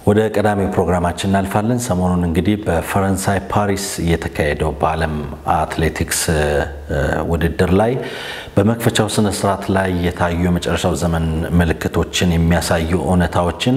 ወደ ቀዳሚ ፕሮግራማችን እናልፋለን። ሰሞኑን እንግዲህ በፈረንሳይ ፓሪስ እየተካሄደው በዓለም አትሌቲክስ ውድድር ላይ በመክፈቻው ስነ ስርዓት ላይ የታዩ የመጨረሻው ዘመን ምልክቶችን የሚያሳዩ እውነታዎችን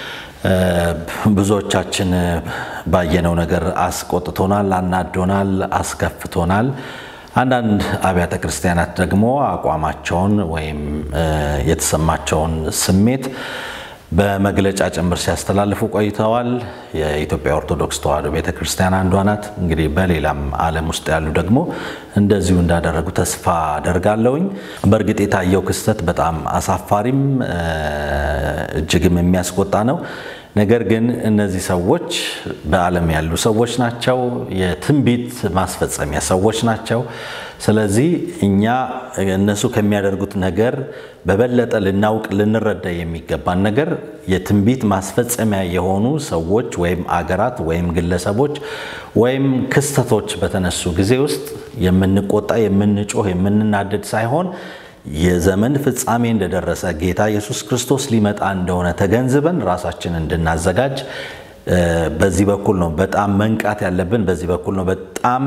ብዙዎቻችን ባየነው ነገር አስቆጥቶናል፣ አናዶናል፣ አስከፍቶናል። አንዳንድ አብያተ ክርስቲያናት ደግሞ አቋማቸውን ወይም የተሰማቸውን ስሜት በመግለጫ ጭምር ሲያስተላልፉ ቆይተዋል። የኢትዮጵያ ኦርቶዶክስ ተዋሕዶ ቤተ ክርስቲያን አንዷ ናት። እንግዲህ በሌላም ዓለም ውስጥ ያሉ ደግሞ እንደዚሁ እንዳደረጉ ተስፋ አደርጋለሁኝ። በእርግጥ የታየው ክስተት በጣም አሳፋሪም እጅግም የሚያስቆጣ ነው። ነገር ግን እነዚህ ሰዎች በዓለም ያሉ ሰዎች ናቸው። የትንቢት ማስፈጸሚያ ሰዎች ናቸው። ስለዚህ እኛ እነሱ ከሚያደርጉት ነገር በበለጠ ልናውቅ ልንረዳ የሚገባን ነገር የትንቢት ማስፈጸሚያ የሆኑ ሰዎች ወይም አገራት ወይም ግለሰቦች ወይም ክስተቶች በተነሱ ጊዜ ውስጥ የምንቆጣ፣ የምንጮህ፣ የምንናደድ ሳይሆን የዘመን ፍጻሜ እንደደረሰ ጌታ ኢየሱስ ክርስቶስ ሊመጣ እንደሆነ ተገንዝበን ራሳችን እንድናዘጋጅ በዚህ በኩል ነው በጣም መንቃት ያለብን። በዚህ በኩል ነው በጣም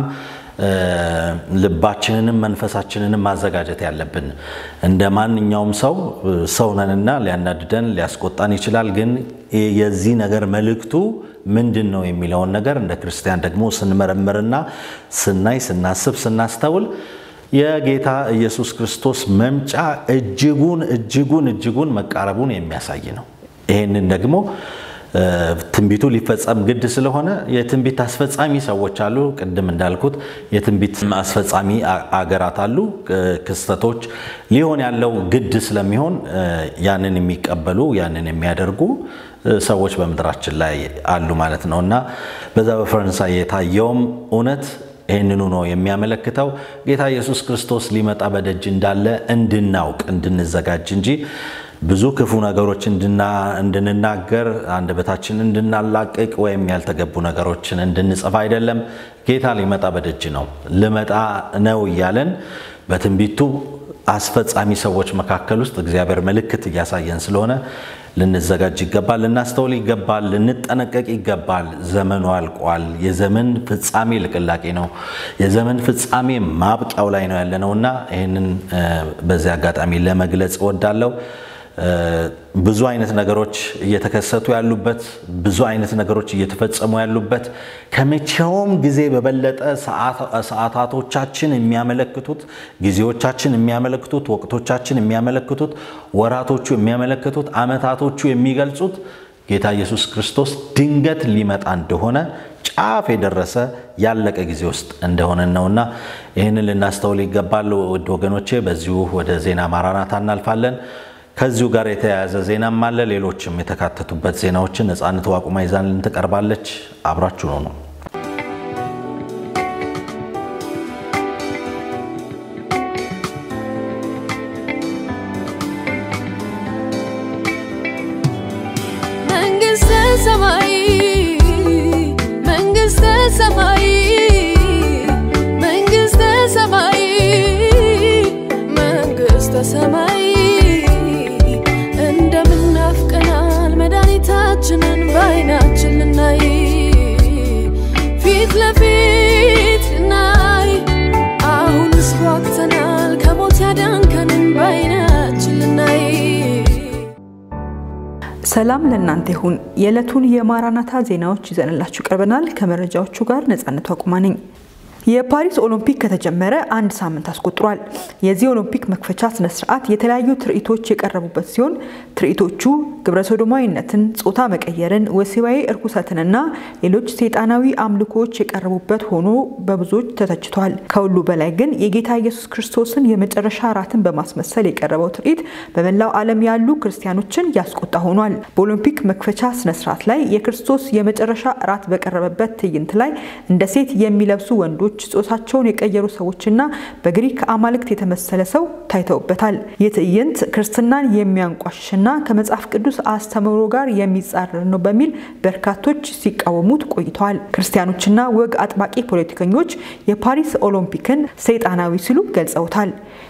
ልባችንንም መንፈሳችንንም ማዘጋጀት ያለብን። እንደ ማንኛውም ሰው ሰው ነንና ሊያናድደን ሊያስቆጣን ይችላል። ግን የዚህ ነገር መልእክቱ ምንድን ነው የሚለውን ነገር እንደ ክርስቲያን ደግሞ ስንመረምርና ስናይ፣ ስናስብ፣ ስናስተውል የጌታ ኢየሱስ ክርስቶስ መምጫ እጅጉን እጅጉን እጅጉን መቃረቡን የሚያሳይ ነው። ይህንን ደግሞ ትንቢቱ ሊፈጸም ግድ ስለሆነ የትንቢት አስፈጻሚ ሰዎች አሉ። ቅድም እንዳልኩት የትንቢት አስፈጻሚ አገራት አሉ። ክስተቶች ሊሆን ያለው ግድ ስለሚሆን ያንን የሚቀበሉ ያንን የሚያደርጉ ሰዎች በምድራችን ላይ አሉ ማለት ነው እና በዛ በፈረንሳይ የታየውም እውነት ይህንኑ ነው የሚያመለክተው። ጌታ ኢየሱስ ክርስቶስ ሊመጣ በደጅ እንዳለ እንድናውቅ እንድንዘጋጅ እንጂ ብዙ ክፉ ነገሮች እንድንናገር አንደበታችን እንድናላቅቅ ወይም ያልተገቡ ነገሮችን እንድንጽፍ አይደለም። ጌታ ሊመጣ በደጅ ነው፣ ልመጣ ነው እያለን በትንቢቱ አስፈጻሚ ሰዎች መካከል ውስጥ እግዚአብሔር ምልክት እያሳየን ስለሆነ ልንዘጋጅ ይገባል፣ ልናስተውል ይገባል፣ ልንጠነቀቅ ይገባል። ዘመኑ አልቋል። የዘመን ፍጻሜ ልቅላቄ ነው። የዘመን ፍጻሜ ማብቂያው ላይ ነው ያለነውና ይህንን በዚህ አጋጣሚ ለመግለጽ እወዳለሁ። ብዙ አይነት ነገሮች እየተከሰቱ ያሉበት፣ ብዙ አይነት ነገሮች እየተፈጸሙ ያሉበት ከመቼውም ጊዜ በበለጠ ሰዓታቶቻችን የሚያመለክቱት፣ ጊዜዎቻችን የሚያመለክቱት፣ ወቅቶቻችን የሚያመለክቱት፣ ወራቶቹ የሚያመለክቱት፣ ዓመታቶቹ የሚገልጹት ጌታ ኢየሱስ ክርስቶስ ድንገት ሊመጣ እንደሆነ ጫፍ የደረሰ ያለቀ ጊዜ ውስጥ እንደሆነ ነውና ይህንን ልናስተውል ይገባል። ውድ ወገኖቼ፣ በዚሁ ወደ ዜና ማራናታ እናልፋለን። ከዚሁ ጋር የተያያዘ ዜናም አለ። ሌሎችም የተካተቱበት ዜናዎችን ነፃነት ዋቁማ ይዛልን ትቀርባለች። አብራችሁ ነው ነው መንግስተ ሰማይ መንግስተ ሰማይ መንግስተ ሰማይ መንግስተ ሰማይ እንደምናፍቀናል መድኃኒታችንን በዓይናችን ልናይ ፊት ለፊት ልናይ አሁንስ ጓግተናል ከሞት ያዳንከንን በዓይናችን ልናይ ሰላም ለእናንተ ይሁን። የዕለቱን የማራናታ ዜናዎች ይዘንላችሁ ቀርበናል። ከመረጃዎቹ ጋር ነጻነቱ አቁማ ነኝ። የፓሪስ ኦሎምፒክ ከተጀመረ አንድ ሳምንት አስቆጥሯል። የዚህ ኦሎምፒክ መክፈቻ ስነ ስርዓት የተለያዩ ትርኢቶች የቀረቡበት ሲሆን ትርኢቶቹ ግብረ ሶዶማዊነትን፣ ጾታ መቀየርን፣ ወሲባዊ እርኩሰትንና ሌሎች ሰይጣናዊ አምልኮዎች የቀረቡበት ሆኖ በብዙዎች ተተችቷል። ከሁሉ በላይ ግን የጌታ ኢየሱስ ክርስቶስን የመጨረሻ እራትን በማስመሰል የቀረበው ትርኢት በመላው ዓለም ያሉ ክርስቲያኖችን ያስቆጣ ሆኗል። በኦሎምፒክ መክፈቻ ስነ ስርዓት ላይ የክርስቶስ የመጨረሻ እራት በቀረበበት ትዕይንት ላይ እንደ ሴት የሚለብሱ ወንዶች ጾታቸውን የቀየሩ ሰዎችና በግሪክ አማልክት የተመሰለ ሰው ታይተውበታል። ይህ ትዕይንት ክርስትናን የሚያንቋሽሽና ከመጽሐፍ ቅዱስ አስተምህሮ ጋር የሚጻረር ነው በሚል በርካቶች ሲቃወሙት ቆይተዋል። ክርስቲያኖችና ወግ አጥባቂ ፖለቲከኞች የፓሪስ ኦሎምፒክን ሰይጣናዊ ሲሉ ገልጸውታል።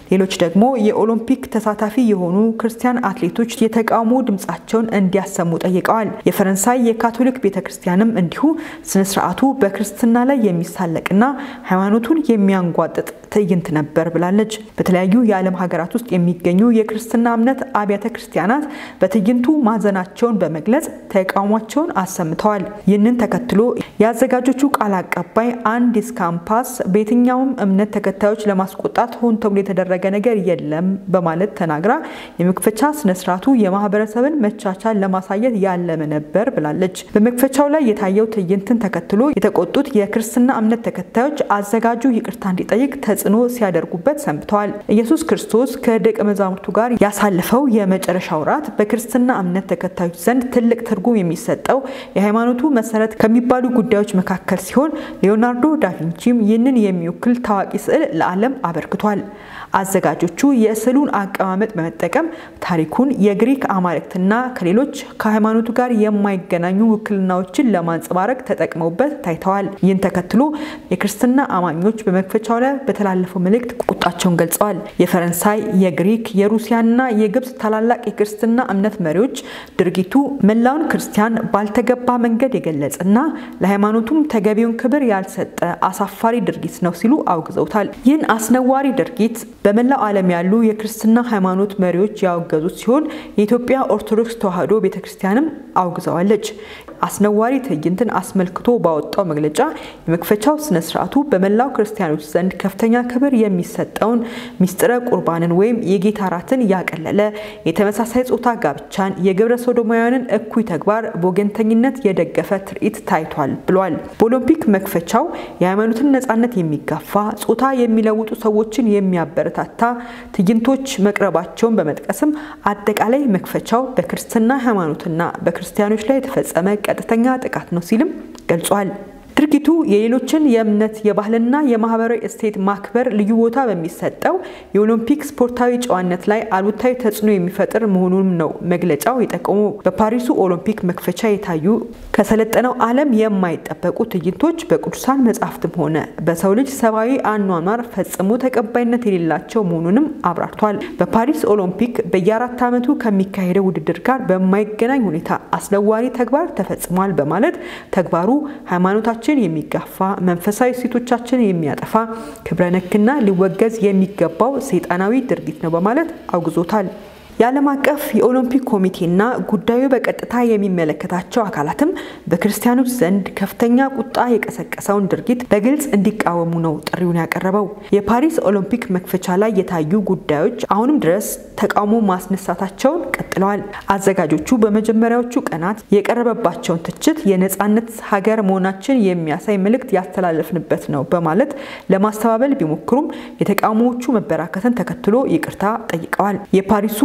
ሌሎች ደግሞ የኦሎምፒክ ተሳታፊ የሆኑ ክርስቲያን አትሌቶች የተቃውሞ ድምፃቸውን እንዲያሰሙ ጠይቀዋል። የፈረንሳይ የካቶሊክ ቤተ ክርስቲያንም እንዲሁ ስነስርዓቱ በክርስትና ላይ የሚሳለቅና ሃይማኖቱን የሚያንጓጥጥ ትዕይንት ነበር ብላለች። በተለያዩ የዓለም ሀገራት ውስጥ የሚገኙ የክርስትና እምነት አብያተ ክርስቲያናት በትዕይንቱ ማዘናቸውን በመግለጽ ተቃውሟቸውን አሰምተዋል። ይህንን ተከትሎ የአዘጋጆቹ ቃል አቀባይ አንዲስ ካምፓስ በየትኛውም እምነት ተከታዮች ለማስቆጣት ሆን ተብሎ የተደረገ ነገር የለም በማለት ተናግራ የመክፈቻ ስነስርዓቱ የማህበረሰብን መቻቻል ለማሳየት ያለመ ነበር ብላለች። በመክፈቻው ላይ የታየው ትዕይንትን ተከትሎ የተቆጡት የክርስትና እምነት ተከታዮች አዘጋጁ ይቅርታ እንዲጠይቅ ተጽዕኖ ሲያደርጉበት ሰንብተዋል። ኢየሱስ ክርስቶስ ከደቀ መዛሙርቱ ጋር ያሳለፈው የመጨረሻ ወራት በክርስትና እምነት ተከታዮች ዘንድ ትልቅ ትርጉም የሚሰጠው የሃይማኖቱ መሰረት ከሚባሉ ጉዳዮች መካከል ሲሆን ሊዮናርዶ ዳቪንቺም ይህንን የሚወክል ታዋቂ ስዕል ለዓለም አበርክቷል። አዘጋጆቹ የስዕሉን አቀማመጥ በመጠቀም ታሪኩን የግሪክ አማልክትና ከሌሎች ከሃይማኖቱ ጋር የማይገናኙ ውክልናዎችን ለማንጸባረቅ ተጠቅመውበት ታይተዋል። ይህን ተከትሎ የክርስትና አማኞች በመክፈቻው ላይ በተላለፈው መልእክት ቁጣቸውን ገልጸዋል። የፈረንሳይ፣ የግሪክ፣ የሩሲያና የግብፅ ታላላቅ የክርስትና እምነት መሪዎች ድርጊቱ መላውን ክርስቲያን ባልተገባ መንገድ የገለጸና ለሃይማኖቱም ተገቢውን ክብር ያልሰጠ አሳፋሪ ድርጊት ነው ሲሉ አውግዘውታል። ይህን አስነዋሪ ድርጊት በመላው ዓለም ያሉ የክርስትና ሃይማኖት መሪዎች ያወገዙት ሲሆን የኢትዮጵያ ኦርቶዶክስ ተዋሕዶ ቤተክርስቲያንም አውግዘዋለች። አስነዋሪ ትዕይንትን አስመልክቶ ባወጣው መግለጫ የመክፈቻው ስነ ስርዓቱ በመላው ክርስቲያኖች ዘንድ ከፍተኛ ክብር የሚሰጠውን ሚስጥረ ቁርባንን ወይም የጌታ ራትን ያቀለለ የተመሳሳይ ጾታ ጋብቻን፣ የግብረ ሶዶማውያንን እኩይ ተግባር በወገንተኝነት የደገፈ ትርኢት ታይቷል ብሏል። በኦሎምፒክ መክፈቻው የሃይማኖትን ነጻነት የሚጋፋ ጾታ የሚለውጡ ሰዎችን የሚያበረታታ ትዕይንቶች መቅረባቸውን በመጥቀስም አጠቃላይ መክፈቻው በክርስትና ሃይማኖትና በክርስቲያኖች ላይ የተፈጸመ ቀጥተኛ ጥቃት ነው ሲልም ገልጿል። ድርጊቱ የሌሎችን የእምነት የባህልና የማህበራዊ እሴት ማክበር ልዩ ቦታ በሚሰጠው የኦሎምፒክ ስፖርታዊ ጨዋነት ላይ አሉታዊ ተጽዕኖ የሚፈጥር መሆኑንም ነው መግለጫው የጠቆሙ። በፓሪሱ ኦሎምፒክ መክፈቻ የታዩ ከሰለጠነው ዓለም የማይጠበቁ ትዕይንቶች በቅዱሳን መጻሕፍትም ሆነ በሰው ልጅ ሰብአዊ አኗኗር ፈጽሞ ተቀባይነት የሌላቸው መሆኑንም አብራርቷል። በፓሪስ ኦሎምፒክ በየአራት ዓመቱ ከሚካሄደው ውድድር ጋር በማይገናኝ ሁኔታ አስነዋሪ ተግባር ተፈጽሟል በማለት ተግባሩ ሃይማኖታችን ችን የሚጋፋ መንፈሳዊ እሴቶቻችን የሚያጠፋ ክብረ ነክና ሊወገዝ የሚገባው ሰይጣናዊ ድርጊት ነው በማለት አውግዞታል። የዓለም አቀፍ የኦሎምፒክ ኮሚቴና ጉዳዩ በቀጥታ የሚመለከታቸው አካላትም በክርስቲያኖች ዘንድ ከፍተኛ ቁጣ የቀሰቀሰውን ድርጊት በግልጽ እንዲቃወሙ ነው ጥሪውን ያቀረበው። የፓሪስ ኦሎምፒክ መክፈቻ ላይ የታዩ ጉዳዮች አሁንም ድረስ ተቃውሞ ማስነሳታቸውን ቀጥለዋል። አዘጋጆቹ በመጀመሪያዎቹ ቀናት የቀረበባቸውን ትችት የነፃነት ሀገር መሆናችን የሚያሳይ መልእክት ያስተላለፍንበት ነው በማለት ለማስተባበል ቢሞክሩም የተቃውሞዎቹ መበራከትን ተከትሎ ይቅርታ ጠይቀዋል። የፓሪሱ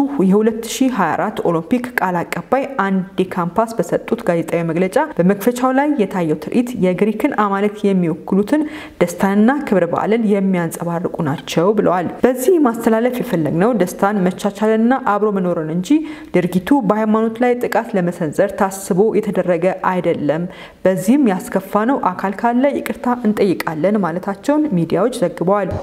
የ2024 ኦሎምፒክ ቃል አቀባይ አንዲ ካምፓስ በሰጡት ጋዜጣዊ መግለጫ በመክፈቻው ላይ የታየው ትርኢት የግሪክን አማልክት የሚወክሉትን ደስታንና ክብረ በዓልን የሚያንጸባርቁ ናቸው ብለዋል። በዚህ ማስተላለፍ የፈለግነው ደስታን፣ መቻቻልና አብሮ መኖርን እንጂ ድርጊቱ በሃይማኖት ላይ ጥቃት ለመሰንዘር ታስቦ የተደረገ አይደለም። በዚህም ያስከፋነው አካል ካለ ይቅርታ እንጠይቃለን ማለታቸውን ሚዲያዎች ዘግበዋል።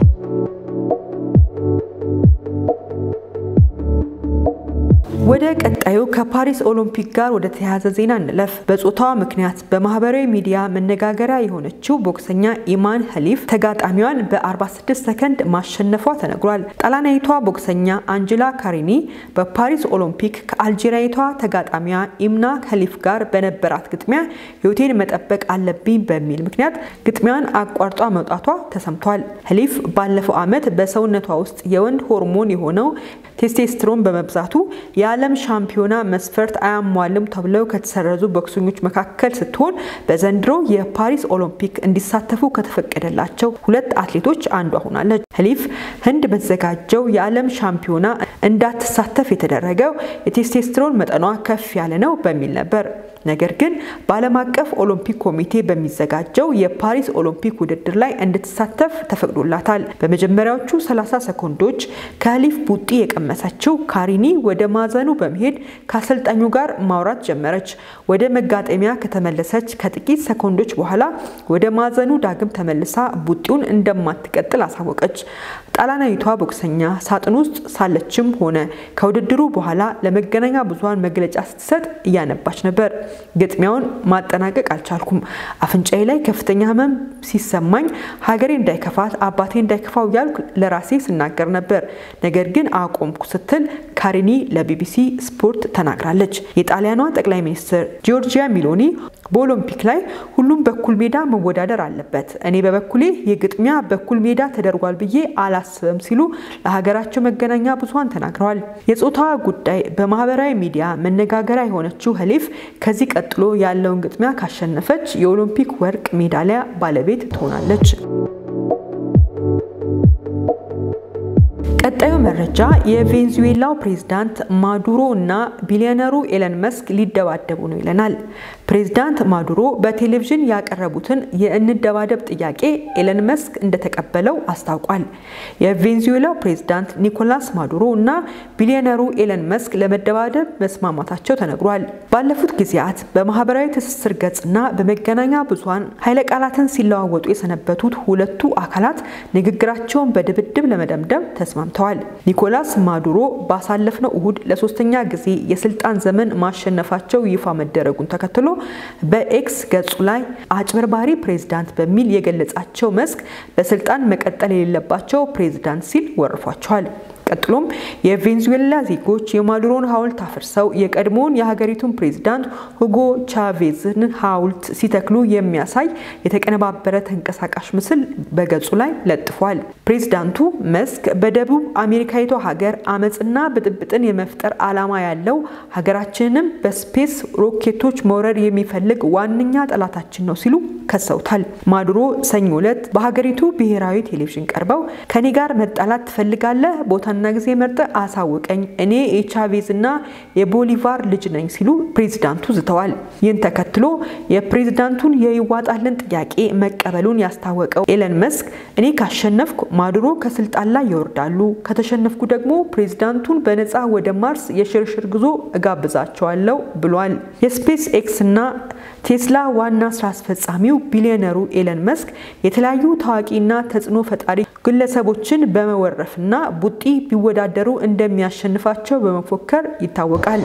ወደ ቀጣዩ ከፓሪስ ኦሎምፒክ ጋር ወደ ተያያዘ ዜና እንለፍ። በጾታዋ ምክንያት በማህበራዊ ሚዲያ መነጋገሪያ የሆነችው ቦክሰኛ ኢማን ሀሊፍ ተጋጣሚዋን በ46 ሰከንድ ማሸነፏ ተነግሯል። ጣሊያናዊቷ ቦክሰኛ አንጀላ ካሪኒ በፓሪስ ኦሎምፒክ ከአልጄሪያዊቷ ተጋጣሚዋ ኢምና ሀሊፍ ጋር በነበራት ግጥሚያ ሕይወቴን መጠበቅ አለብኝ በሚል ምክንያት ግጥሚያን አቋርጧ መውጣቷ ተሰምቷል። ሀሊፍ ባለፈው ዓመት በሰውነቷ ውስጥ የወንድ ሆርሞን የሆነው ቴስቴስትሮን በመብዛቱ የዓለም ሻምፒዮና መስፈርት አያሟልም ተብለው ከተሰረዙ ቦክሰኞች መካከል ስትሆን በዘንድሮ የፓሪስ ኦሎምፒክ እንዲሳተፉ ከተፈቀደላቸው ሁለት አትሌቶች አንዷ ሆናለች። ሀሊፍ ህንድ በተዘጋጀው የዓለም ሻምፒዮና እንዳትሳተፍ የተደረገው የቴስቴስትሮን መጠኗ ከፍ ያለ ነው በሚል ነበር። ነገር ግን በዓለም አቀፍ ኦሎምፒክ ኮሚቴ በሚዘጋጀው የፓሪስ ኦሎምፒክ ውድድር ላይ እንድትሳተፍ ተፈቅዶላታል። በመጀመሪያዎቹ 30 ሰኮንዶች ከሀሊፍ ቡጢ የቀመሰችው ካሪኒ ወደ ማዘኑ በመሄድ ከአሰልጣኙ ጋር ማውራት ጀመረች። ወደ መጋጠሚያ ከተመለሰች ከጥቂት ሰኮንዶች በኋላ ወደ ማዘኑ ዳግም ተመልሳ ቡጢውን እንደማትቀጥል አሳወቀች። ጣሊያናዊቷ ቦክሰኛ ሳጥን ውስጥ ሳለችም ሆነ ከውድድሩ በኋላ ለመገናኛ ብዙኃን መግለጫ ስትሰጥ እያነባች ነበር። ግጥሚያውን ማጠናቀቅ አልቻልኩም። አፍንጫዬ ላይ ከፍተኛ ህመም ሲሰማኝ ሀገሬ እንዳይከፋት አባቴ እንዳይከፋው እያልኩ ለራሴ ስናገር ነበር። ነገር ግን አቆምኩ ስትል ካሪኒ ለቢቢሲ ስፖርት ተናግራለች። የጣሊያኗ ጠቅላይ ሚኒስትር ጂዮርጂያ ሚሎኒ በኦሎምፒክ ላይ ሁሉም በኩል ሜዳ መወዳደር አለበት፣ እኔ በበኩሌ የግጥሚያ በኩል ሜዳ ተደርጓል ብዬ አላስብም ሲሉ ለሀገራቸው መገናኛ ብዙኃን ተናግረዋል። የጾታዋ ጉዳይ በማህበራዊ ሚዲያ መነጋገሪያ የሆነችው ሀሊፍ ከዚህ ቀጥሎ ያለውን ግጥሚያ ካሸነፈች የኦሎምፒክ ወርቅ ሜዳሊያ ባለቤት ትሆናለች። ቀጣዩ መረጃ የቬንዙዌላው ፕሬዝዳንት ማዱሮ እና ቢሊዮነሩ ኤለን መስክ ሊደባደቡ ነው ይለናል። ፕሬዝዳንት ማዱሮ በቴሌቪዥን ያቀረቡትን የእንደባደብ ጥያቄ ኤለን መስክ እንደተቀበለው አስታውቋል። የቬንዙዌላው ፕሬዝዳንት ኒኮላስ ማዱሮ እና ቢሊዮነሩ ኤለን መስክ ለመደባደብ መስማማታቸው ተነግሯል። ባለፉት ጊዜያት በማህበራዊ ትስስር ገጽና በመገናኛ ብዙኃን ኃይለ ቃላትን ሲለዋወጡ የሰነበቱት ሁለቱ አካላት ንግግራቸውን በድብድብ ለመደምደም ተስማምተዋል። ኒኮላስ ማዱሮ ባሳለፍነው እሁድ ለሶስተኛ ጊዜ የስልጣን ዘመን ማሸነፋቸው ይፋ መደረጉን ተከትሎ በኤክስ ገጹ ላይ አጭበርባሪ ፕሬዝዳንት በሚል የገለጻቸው መስክ በስልጣን መቀጠል የሌለባቸው ፕሬዝዳንት ሲል ወርፏቸዋል። ቀጥሎም የቬንዙዌላ ዜጎች የማዱሮን ሐውልት አፍርሰው የቀድሞውን የሀገሪቱን ፕሬዝዳንት ሁጎ ቻቬዝን ሐውልት ሲተክሉ የሚያሳይ የተቀነባበረ ተንቀሳቃሽ ምስል በገጹ ላይ ለጥፏል። ፕሬዝዳንቱ መስክ በደቡብ አሜሪካዊቷ ሀገር አመፅና ብጥብጥን የመፍጠር ዓላማ ያለው ሀገራችንንም በስፔስ ሮኬቶች መውረር የሚፈልግ ዋነኛ ጠላታችን ነው ሲሉ ከሰውታል። ማዱሮ ሰኞ ዕለት በሀገሪቱ ብሔራዊ ቴሌቪዥን ቀርበው ከኔ ጋር መጣላት ትፈልጋለህ? ቦታና ጊዜ መርጠ አሳውቀኝ፣ እኔ የቻቬዝ እና የቦሊቫር ልጅ ነኝ ሲሉ ፕሬዝዳንቱ ዝተዋል። ይህን ተከትሎ የፕሬዝዳንቱን የይዋጣልን ጥያቄ መቀበሉን ያስታወቀው ኤለን መስክ እኔ ካሸነፍኩ ማዱሮ ከስልጣን ላይ ይወርዳሉ፣ ከተሸነፍኩ ደግሞ ፕሬዝዳንቱን በነፃ ወደ ማርስ የሽርሽር ጉዞ እጋብዛቸዋለሁ ብሏል። የስፔስ ኤክስ እና ቴስላ ዋና ስራ አስፈጻሚው ቢሊዮነሩ ኤለን መስክ የተለያዩ ታዋቂና ተጽዕኖ ፈጣሪ ግለሰቦችን በመወረፍና ቡጢ ቢወዳደሩ እንደሚያሸንፋቸው በመፎከር ይታወቃል።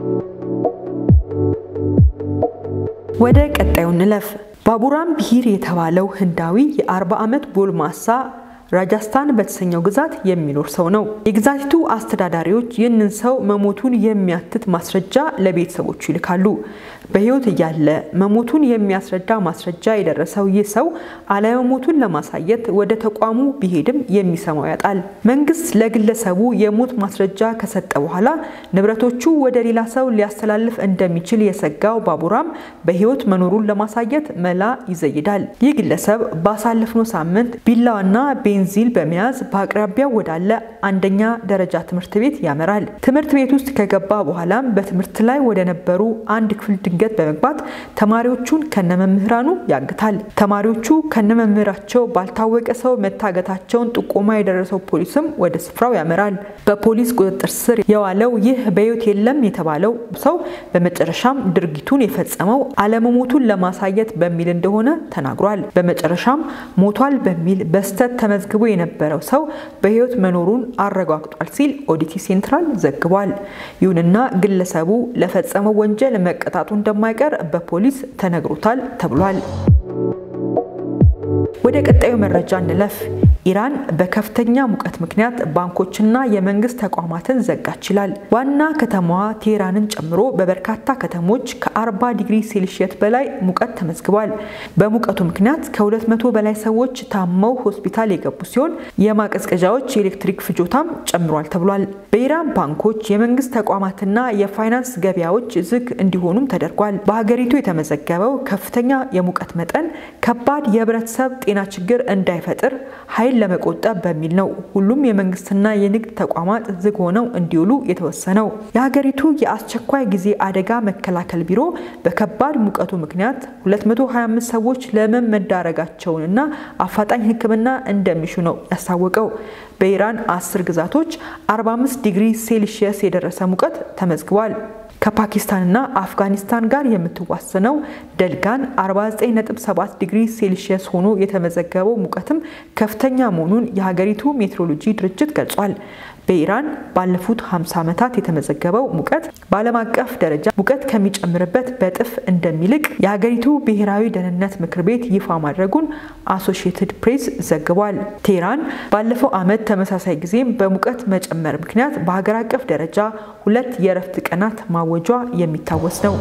ወደ ቀጣዩ እንለፍ። ባቡራም ቢሂር የተባለው ህንዳዊ የ40 ዓመት ጎልማሳ ራጃስታን በተሰኘው ግዛት የሚኖር ሰው ነው። የግዛቲቱ አስተዳዳሪዎች ይህንን ሰው መሞቱን የሚያትት ማስረጃ ለቤተሰቦቹ ይልካሉ። በህይወት እያለ መሞቱን የሚያስረዳ ማስረጃ የደረሰው ይህ ሰው አለመሞቱን ለማሳየት ወደ ተቋሙ ቢሄድም የሚሰማው ያጣል። መንግስት ለግለሰቡ የሞት ማስረጃ ከሰጠ በኋላ ንብረቶቹ ወደ ሌላ ሰው ሊያስተላልፍ እንደሚችል የሰጋው ባቡራም በህይወት መኖሩን ለማሳየት መላ ይዘይዳል። ይህ ግለሰብ ባሳለፍነው ሳምንት ቢላዋና ቤንዚል በመያዝ በአቅራቢያው ወዳለ አንደኛ ደረጃ ትምህርት ቤት ያመራል። ትምህርት ቤት ውስጥ ከገባ በኋላም በትምህርት ላይ ወደ ነበሩ አንድ ክፍል ድንገት በመግባት ተማሪዎቹን ከነመምህራኑ ያግታል። ተማሪዎቹ ከነመምህራቸው ባልታወቀ ሰው መታገታቸውን ጥቆማ የደረሰው ፖሊስም ወደ ስፍራው ያመራል። በፖሊስ ቁጥጥር ስር የዋለው ይህ በሕይወት የለም የተባለው ሰው በመጨረሻም ድርጊቱን የፈጸመው አለመሞቱን ለማሳየት በሚል እንደሆነ ተናግሯል። በመጨረሻም ሞቷል በሚል በስተት ተመዝግቦ የነበረው ሰው በሕይወት መኖሩን አረጋግጧል ሲል ኦዲቲ ሴንትራል ዘግቧል። ይሁንና ግለሰቡ ለፈጸመው ወንጀል መቀጣቱ እንደማይቀር በፖሊስ ተነግሮታል ተብሏል። ወደ ቀጣዩ መረጃ እንለፍ። ኢራን በከፍተኛ ሙቀት ምክንያት ባንኮችና የመንግስት ተቋማትን ዘጋች ይላል። ዋና ከተማዋ ቴህራንን ጨምሮ በበርካታ ከተሞች ከ40 ዲግሪ ሴልሺየስ በላይ ሙቀት ተመዝግቧል። በሙቀቱ ምክንያት ከ200 በላይ ሰዎች ታመው ሆስፒታል የገቡ ሲሆን የማቀዝቀዣዎች የኤሌክትሪክ ፍጆታም ጨምሯል ተብሏል። በኢራን ባንኮች፣ የመንግስት ተቋማትና የፋይናንስ ገበያዎች ዝግ እንዲሆኑም ተደርጓል። በሀገሪቱ የተመዘገበው ከፍተኛ የሙቀት መጠን ከባድ የህብረተሰብ ጤና ችግር እንዳይፈጥር ኃይል ለመቆጠብ በሚል ነው ሁሉም የመንግስትና የንግድ ተቋማት ዝግ ሆነው እንዲውሉ የተወሰነው። የሀገሪቱ የአስቸኳይ ጊዜ አደጋ መከላከል ቢሮ በከባድ ሙቀቱ ምክንያት 225 ሰዎች ለህመም መዳረጋቸውንና አፋጣኝ ሕክምና እንደሚሹ ነው ያስታወቀው። በኢራን አስር ግዛቶች 45 ዲግሪ ሴልሺየስ የደረሰ ሙቀት ተመዝግቧል። ከፓኪስታንና አፍጋኒስታን ጋር የምትዋሰነው ደልጋን 49.7 ዲግሪ ሴልሺየስ ሆኖ የተመዘገበው ሙቀትም ከፍተኛ መሆኑን የሀገሪቱ ሜትሮሎጂ ድርጅት ገልጿል። በኢራን ባለፉት 50 ዓመታት የተመዘገበው ሙቀት በዓለም አቀፍ ደረጃ ሙቀት ከሚጨምርበት በጥፍ እንደሚልቅ የሀገሪቱ ብሔራዊ ደህንነት ምክር ቤት ይፋ ማድረጉን አሶሺየትድ ፕሬስ ዘግቧል። ቴህራን ባለፈው ዓመት ተመሳሳይ ጊዜም በሙቀት መጨመር ምክንያት በሀገር አቀፍ ደረጃ ሁለት የእረፍት ቀናት ማወጇ የሚታወስ ነው።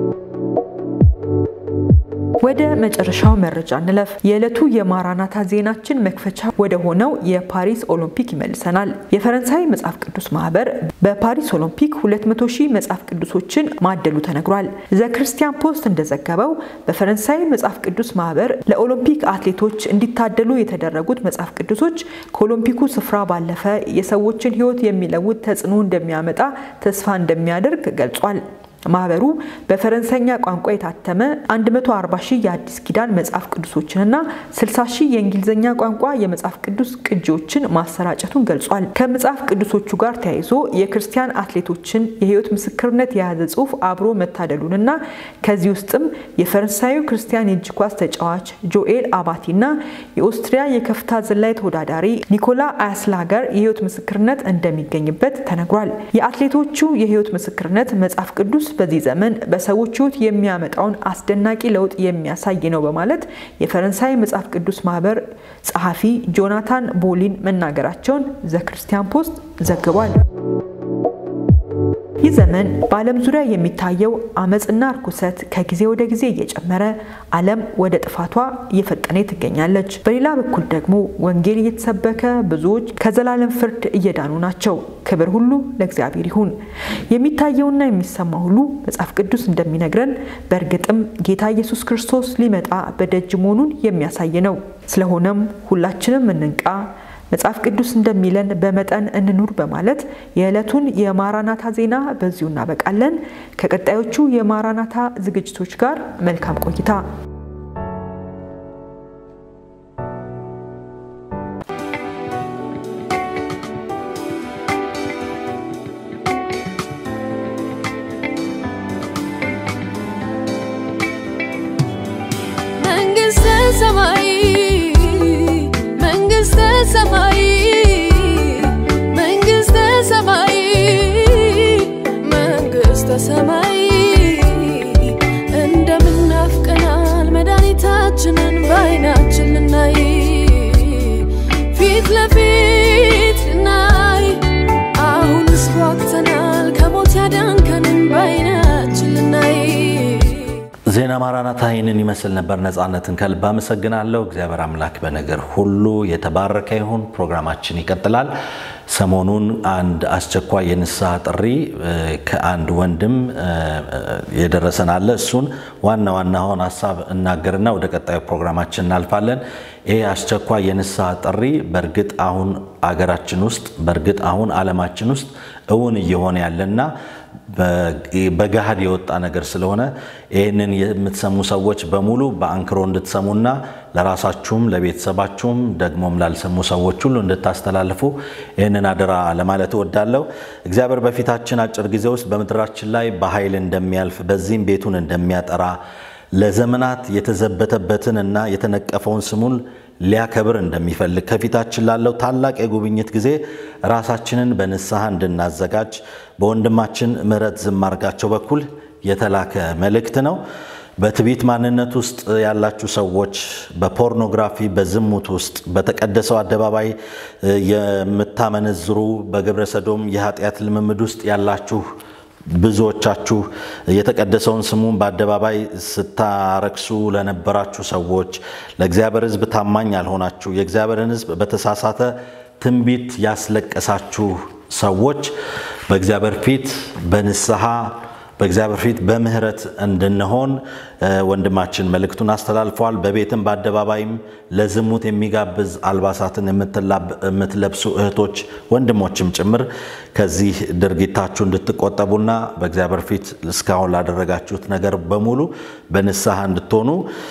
ወደ መጨረሻው መረጃ እንለፍ። የዕለቱ የማራናታ ዜናችን መክፈቻ ወደ ሆነው የፓሪስ ኦሎምፒክ ይመልሰናል። የፈረንሳይ መጽሐፍ ቅዱስ ማህበር በፓሪስ ኦሎምፒክ 200 ሺህ መጽሐፍ ቅዱሶችን ማደሉ ተነግሯል። ዘ ክርስቲያን ፖስት እንደዘገበው በፈረንሳይ መጽሐፍ ቅዱስ ማህበር ለኦሎምፒክ አትሌቶች እንዲታደሉ የተደረጉት መጽሐፍ ቅዱሶች ከኦሎምፒኩ ስፍራ ባለፈ የሰዎችን ሕይወት የሚለውጥ ተጽዕኖ እንደሚያመጣ ተስፋ እንደሚያደርግ ገልጿል። ማህበሩ በፈረንሳይኛ ቋንቋ የታተመ 140 ሺህ የአዲስ ኪዳን መጽሐፍ ቅዱሶችንና 60 ሺህ የእንግሊዝኛ ቋንቋ የመጽሐፍ ቅዱስ ቅጂዎችን ማሰራጨቱን ገልጿል። ከመጽሐፍ ቅዱሶቹ ጋር ተያይዞ የክርስቲያን አትሌቶችን የህይወት ምስክርነት የያዘ ጽሑፍ አብሮ መታደሉንና ከዚህ ውስጥም የፈረንሳዩ ክርስቲያን የእጅ ኳስ ተጫዋች ጆኤል አባቲና የኦስትሪያ የከፍታ ዝላይ ተወዳዳሪ ኒኮላ አያስላገር የህይወት ምስክርነት እንደሚገኝበት ተነግሯል። የአትሌቶቹ የህይወት ምስክርነት መጽሐፍ ቅዱስ በዚህ ዘመን በሰዎች ህይወት የሚያመጣውን አስደናቂ ለውጥ የሚያሳይ ነው በማለት የፈረንሳይ መጽሐፍ ቅዱስ ማህበር ጸሐፊ ጆናታን ቦሊን መናገራቸውን ዘ ክርስቲያን ፖስት ዘግቧል። ይህ ዘመን በዓለም ዙሪያ የሚታየው አመፅና እርኩሰት ከጊዜ ወደ ጊዜ እየጨመረ ዓለም ወደ ጥፋቷ እየፈጠነ ትገኛለች። በሌላ በኩል ደግሞ ወንጌል እየተሰበከ ብዙዎች ከዘላለም ፍርድ እየዳኑ ናቸው። ክብር ሁሉ ለእግዚአብሔር ይሁን። የሚታየውና የሚሰማ ሁሉ መጽሐፍ ቅዱስ እንደሚነግረን በእርግጥም ጌታ ኢየሱስ ክርስቶስ ሊመጣ በደጅ መሆኑን የሚያሳይ ነው። ስለሆነም ሁላችንም እንንቃ መጽሐፍ ቅዱስ እንደሚለን በመጠን እንኑር በማለት የዕለቱን የማራናታ ዜና በዚሁ እናበቃለን። ከቀጣዮቹ የማራናታ ዝግጅቶች ጋር መልካም ቆይታ። መንግስተ ሰማይ መንግስተ ሰማይ መንግስተ ሰማይ መንግስተ ሰማይ እንደምናፍቀናል መድኃኒታችንን በዓይናችን ልናይ ፊት ለፊት ልናይ አሁንስ ጓጉተናል ከሞት ያዳንከንን በዓይናችን ልናይ ዜና ማራናታ ይህንን ይመስል ነበር። ነፃነትን ከልብ አመሰግናለሁ። እግዚአብሔር አምላክ በነገር ሁሉ የተባረከ ይሁን። ፕሮግራማችን ይቀጥላል። ሰሞኑን አንድ አስቸኳይ የንስሐ ጥሪ ከአንድ ወንድም የደረሰን አለ። እሱን ዋና ዋናውን ሀሳብ እናገርና ወደ ቀጣዩ ፕሮግራማችን እናልፋለን። ይህ አስቸኳይ የንስሐ ጥሪ በእርግጥ አሁን አገራችን ውስጥ በእርግጥ አሁን ዓለማችን ውስጥ እውን እየሆነ ያለና በገሃድ የወጣ ነገር ስለሆነ ይህንን የምትሰሙ ሰዎች በሙሉ በአንክሮ እንድትሰሙና ለራሳችሁም ለቤተሰባችሁም ደግሞም ላልሰሙ ሰዎች ሁሉ እንድታስተላልፉ ይህንን አደራ ለማለት እወዳለሁ። እግዚአብሔር በፊታችን አጭር ጊዜ ውስጥ በምድራችን ላይ በኃይል እንደሚያልፍ በዚህም ቤቱን እንደሚያጠራ ለዘመናት የተዘበተበትን እና የተነቀፈውን ስሙን ሊያከብር እንደሚፈልግ ከፊታችን ላለው ታላቅ የጉብኝት ጊዜ ራሳችንን በንስሐ እንድናዘጋጅ በወንድማችን ምህረት ዝማርጋቸው በኩል የተላከ መልእክት ነው። በትዕቢት ማንነት ውስጥ ያላችሁ ሰዎች፣ በፖርኖግራፊ በዝሙት ውስጥ በተቀደሰው አደባባይ የምታመነዝሩ በግብረ ሰዶም የኃጢአት ልምምድ ውስጥ ያላችሁ ብዙዎቻችሁ የተቀደሰውን ስሙን በአደባባይ ስታረክሱ ለነበራችሁ ሰዎች፣ ለእግዚአብሔር ሕዝብ ታማኝ ያልሆናችሁ፣ የእግዚአብሔርን ሕዝብ በተሳሳተ ትንቢት ያስለቀሳችሁ ሰዎች በእግዚአብሔር ፊት በንስሐ በእግዚአብሔር ፊት በምህረት እንድንሆን ወንድማችን መልእክቱን አስተላልፈዋል። በቤትም በአደባባይም ለዝሙት የሚጋብዝ አልባሳትን የምትለብሱ እህቶች ወንድሞችም ጭምር ከዚህ ድርጊታችሁ እንድትቆጠቡና በእግዚአብሔር ፊት እስካሁን ላደረጋችሁት ነገር በሙሉ በንስሐ እንድትሆኑ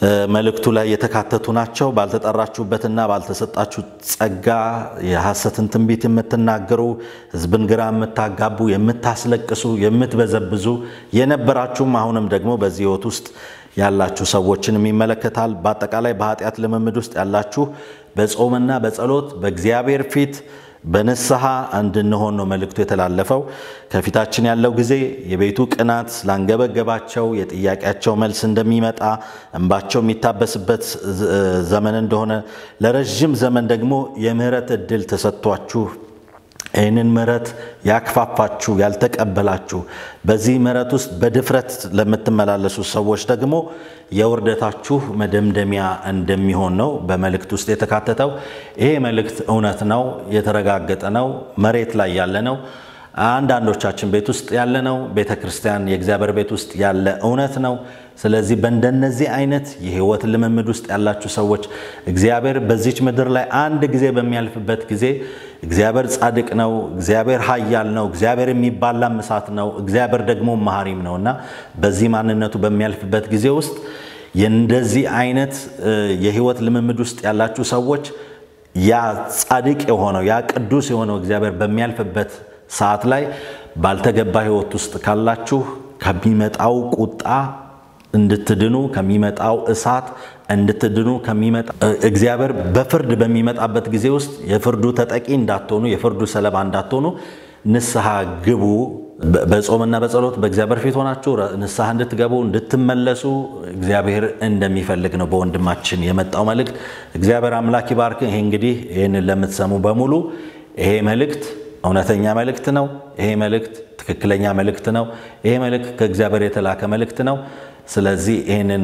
መልእክቱ ላይ የተካተቱ ናቸው። ባልተጠራችሁበትና ባልተሰጣችሁ ጸጋ የሐሰትን ትንቢት የምትናገሩ፣ ሕዝብን ግራ የምታጋቡ፣ የምታስለቅሱ፣ የምትበዘብዙ የነበራችሁም አሁንም ደግሞ በዚህ ሕይወት ውስጥ ያላችሁ ሰዎችንም ይመለከታል። በአጠቃላይ በኃጢአት ልምምድ ውስጥ ያላችሁ በጾምና በጸሎት በእግዚአብሔር ፊት በንስሐ እንድንሆን ነው መልእክቱ የተላለፈው። ከፊታችን ያለው ጊዜ የቤቱ ቅናት ላንገበገባቸው የጥያቄያቸው መልስ እንደሚመጣ እንባቸው የሚታበስበት ዘመን እንደሆነ ለረዥም ዘመን ደግሞ የምህረት እድል ተሰጥቷችሁ ይህንን ምሕረት ያክፋፋችሁ ያልተቀበላችሁ በዚህ ምሕረት ውስጥ በድፍረት ለምትመላለሱ ሰዎች ደግሞ የውርደታችሁ መደምደሚያ እንደሚሆን ነው በመልእክት ውስጥ የተካተተው። ይሄ መልእክት እውነት ነው፣ የተረጋገጠ ነው፣ መሬት ላይ ያለ ነው። አንዳንዶቻችን ቤት ውስጥ ያለ ነው። ቤተ ክርስቲያን የእግዚአብሔር ቤት ውስጥ ያለ እውነት ነው። ስለዚህ በእንደነዚህ አይነት የህይወት ልምምድ ውስጥ ያላችሁ ሰዎች እግዚአብሔር በዚች ምድር ላይ አንድ ጊዜ በሚያልፍበት ጊዜ እግዚአብሔር ጻድቅ ነው፣ እግዚአብሔር ኃያል ነው፣ እግዚአብሔር የሚባላም እሳት ነው፣ እግዚአብሔር ደግሞ መሐሪም ነው እና በዚህ ማንነቱ በሚያልፍበት ጊዜ ውስጥ የእንደዚህ አይነት የህይወት ልምምድ ውስጥ ያላችሁ ሰዎች ያ ጻድቅ የሆነው ያ ቅዱስ የሆነው እግዚአብሔር በሚያልፍበት ሰዓት ላይ ባልተገባ ህይወት ውስጥ ካላችሁ ከሚመጣው ቁጣ እንድትድኑ ከሚመጣው እሳት እንድትድኑ ከሚመጣ እግዚአብሔር በፍርድ በሚመጣበት ጊዜ ውስጥ የፍርዱ ተጠቂ እንዳትሆኑ የፍርዱ ሰለባ እንዳትሆኑ ንስሐ ግቡ። በጾምና በጸሎት በእግዚአብሔር ፊት ሆናችሁ ንስሐ እንድትገቡ እንድትመለሱ እግዚአብሔር እንደሚፈልግ ነው በወንድማችን የመጣው መልእክት። እግዚአብሔር አምላክ ይባርክ። ይሄ እንግዲህ ይህንን ለምትሰሙ በሙሉ ይሄ መልእክት እውነተኛ መልእክት ነው። ይሄ መልእክት ትክክለኛ መልእክት ነው። ይሄ መልእክት ከእግዚአብሔር የተላከ መልእክት ነው። ስለዚህ ይህንን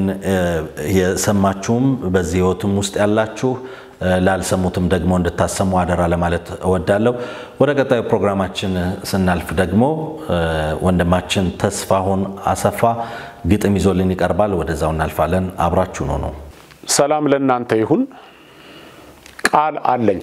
የሰማችሁም በዚህ ህይወትም ውስጥ ያላችሁ ላልሰሙትም ደግሞ እንድታሰሙ አደራ ለማለት እወዳለሁ። ወደ ቀጣዩ ፕሮግራማችን ስናልፍ ደግሞ ወንድማችን ተስፋሁን አሰፋ ግጥም ይዞልን ይቀርባል። ወደዛው እናልፋለን። አብራችሁ ነው ነው ሰላም ለእናንተ ይሁን። ቃል አለኝ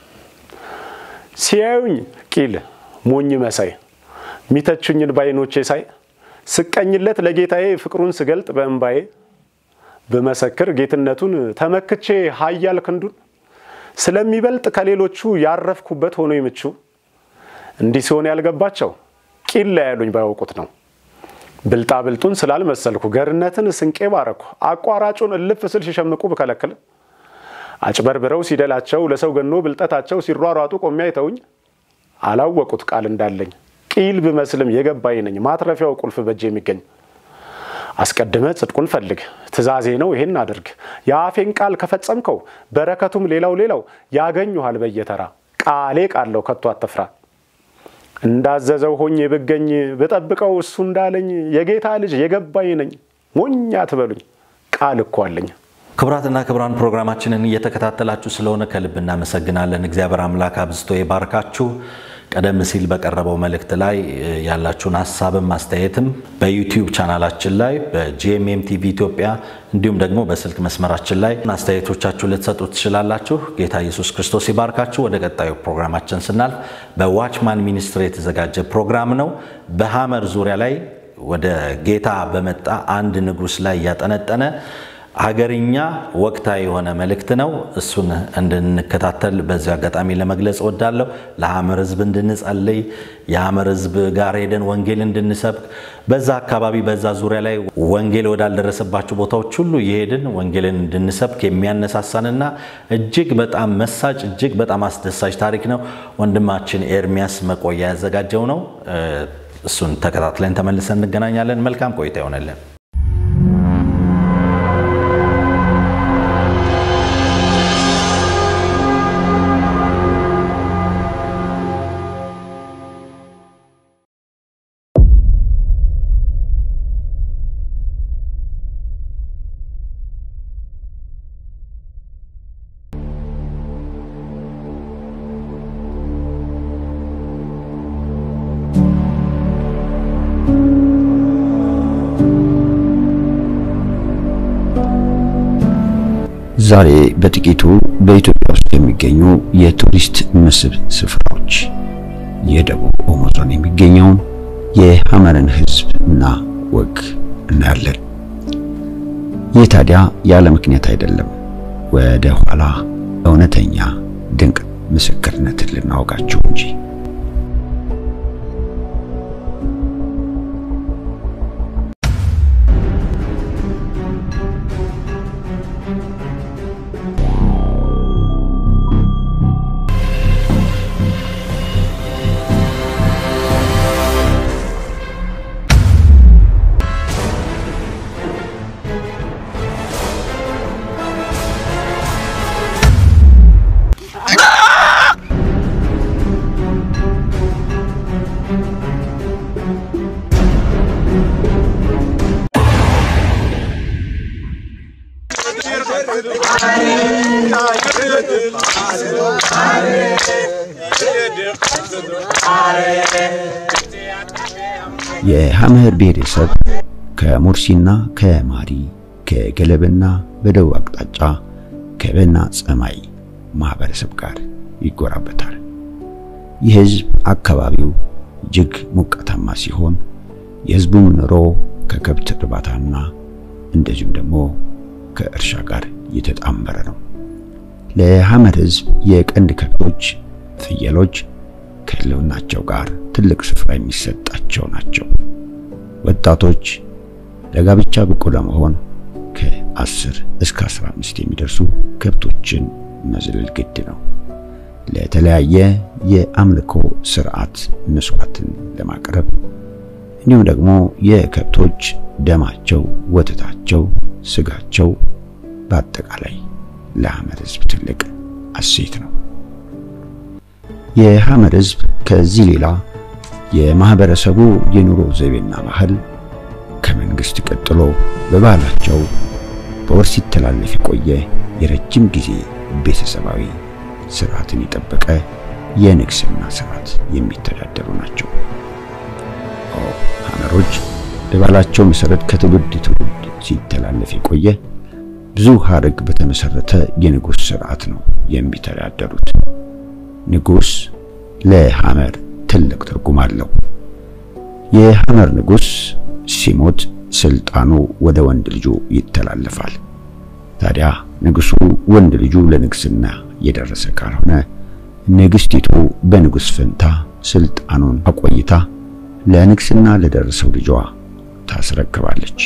ሲያዩኝ ቂል ሞኝ መሳይ ሚተቹኝን ባይኖቼ ሳይ ስቀኝለት ለጌታዬ ፍቅሩን ስገልጥ በእንባዬ ብመሰክር ጌትነቱን ተመክቼ ኃያል ክንዱን ስለሚበልጥ ከሌሎቹ ያረፍኩበት ሆኖ ይምቹ እንዲህ ሲሆን ያልገባቸው ቂል ላይ ያሉኝ ባያውቁት ነው። ብልጣ ብልጡን ስላልመሰልኩ ገርነትን ስንቄ ባረኩ አቋራጩን እልፍ ስል ሲሸምቁ ብከለክል አጭበርብረው ሲደላቸው ለሰው ገኖ ብልጠታቸው ሲሯሯጡ ቆሜ አይተውኝ አላወቁት ቃል እንዳለኝ ቂል ብመስልም የገባኝ ነኝ ማትረፊያው ቁልፍ በእጅ የሚገኝ አስቀድመ ጽድቁን ፈልግ ትእዛዜ ነው ይሄን አድርግ የአፌን ቃል ከፈጸምከው በረከቱም ሌላው ሌላው ያገኙሃል በየተራ ቃሌ ቃለው ከቶ አትፍራ እንዳዘዘው ሆኜ ብገኝ ብጠብቀው እሱ እንዳለኝ የጌታ ልጅ የገባኝ ነኝ ሞኛ ትበሉኝ ቃል እኮ አለኝ። ክቡራትና ክቡራን ፕሮግራማችንን እየተከታተላችሁ ስለሆነ ከልብ እናመሰግናለን። እግዚአብሔር አምላክ አብዝቶ ይባርካችሁ። ቀደም ሲል በቀረበው መልእክት ላይ ያላችሁን ሀሳብም አስተያየትም በዩቲዩብ ቻናላችን ላይ በጂኤምኤም ቲቪ ኢትዮጵያ እንዲሁም ደግሞ በስልክ መስመራችን ላይ አስተያየቶቻችሁ ልትሰጡ ትችላላችሁ። ጌታ ኢየሱስ ክርስቶስ ይባርካችሁ። ወደ ቀጣዩ ፕሮግራማችን ስናልፍ በዋችማን ሚኒስትሪ የተዘጋጀ ፕሮግራም ነው። በሐመር ዙሪያ ላይ ወደ ጌታ በመጣ አንድ ንጉሥ ላይ እያጠነጠነ ሀገርኛ ወቅታዊ የሆነ መልእክት ነው። እሱን እንድንከታተል በዚህ አጋጣሚ ለመግለጽ እወዳለሁ። ለሐመር ሕዝብ እንድንጸልይ የሐመር ሕዝብ ጋር ሄደን ወንጌል እንድንሰብክ በዛ አካባቢ በዛ ዙሪያ ላይ ወንጌል ወዳልደረሰባቸው ቦታዎች ሁሉ እየሄድን ወንጌልን እንድንሰብክ የሚያነሳሳንና እጅግ በጣም መሳጭ እጅግ በጣም አስደሳች ታሪክ ነው። ወንድማችን ኤርሚያስ መቆያ ያዘጋጀው ነው። እሱን ተከታትለን ተመልሰን እንገናኛለን። መልካም ቆይታ ይሆነልን። ዛሬ በጥቂቱ በኢትዮጵያ ውስጥ የሚገኙ የቱሪስት መስህብ ስፍራዎች የደቡብ ኦሞ ዞን የሚገኘውን የሐመርን ሕዝብ እና ወግ እናያለን። ይህ ታዲያ ያለ ምክንያት አይደለም። ወደ ኋላ እውነተኛ ድንቅ ምስክርነትን ልናወጋችሁ እንጂ። የሐመር ብሔረሰብ ከሙርሲና ከማሪ ከገለብና በደቡብ አቅጣጫ ከበና ጸማይ ማህበረሰብ ጋር ይጎራበታል። ይህ ህዝብ አካባቢው እጅግ ሞቃታማ ሲሆን የህዝቡም ኑሮ ከከብት እርባታና እንደዚሁም ደግሞ ከእርሻ ጋር የተጣመረ ነው። ለሐመር ህዝብ የቀንድ ከብቶች፣ ፍየሎች ከህልውናቸው ጋር ትልቅ ስፍራ የሚሰጣቸው ናቸው። ወጣቶች ለጋብቻ ብቁ ለመሆን ከ10 እስከ 15 የሚደርሱ ከብቶችን መዝለል ግድ ነው። ለተለያየ የአምልኮ ስርዓት መስዋዕትን ለማቅረብ እንዲሁም ደግሞ የከብቶች ደማቸው፣ ወተታቸው፣ ስጋቸው በአጠቃላይ ለሐመር ህዝብ ትልቅ እሴት ነው። የሐመር ህዝብ ከዚህ ሌላ የማህበረሰቡ የኑሮ ዘይቤና ባህል ከመንግስት ቀጥሎ በባህላቸው በወርስ ሲተላለፍ የቆየ የረጅም ጊዜ ቤተሰባዊ ስርዓትን የጠበቀ የንግስና ስርዓት የሚተዳደሩ ናቸው። ሐመሮች በባህላቸው መሰረት ከትውልድ ትውልድ ሲተላለፍ የቆየ ብዙ ሀረግ በተመሰረተ የንጉስ ስርዓት ነው የሚተዳደሩት። ንጉስ ለሐመር ትልቅ ትርጉም አለው። የሐመር ንጉስ ሲሞት ስልጣኑ ወደ ወንድ ልጁ ይተላለፋል። ታዲያ ንጉሱ ወንድ ልጁ ለንግስና የደረሰ ካልሆነ ንግስቲቱ በንጉስ ፈንታ ስልጣኑን አቆይታ ለንግስና ለደረሰው ልጇ ታስረክባለች።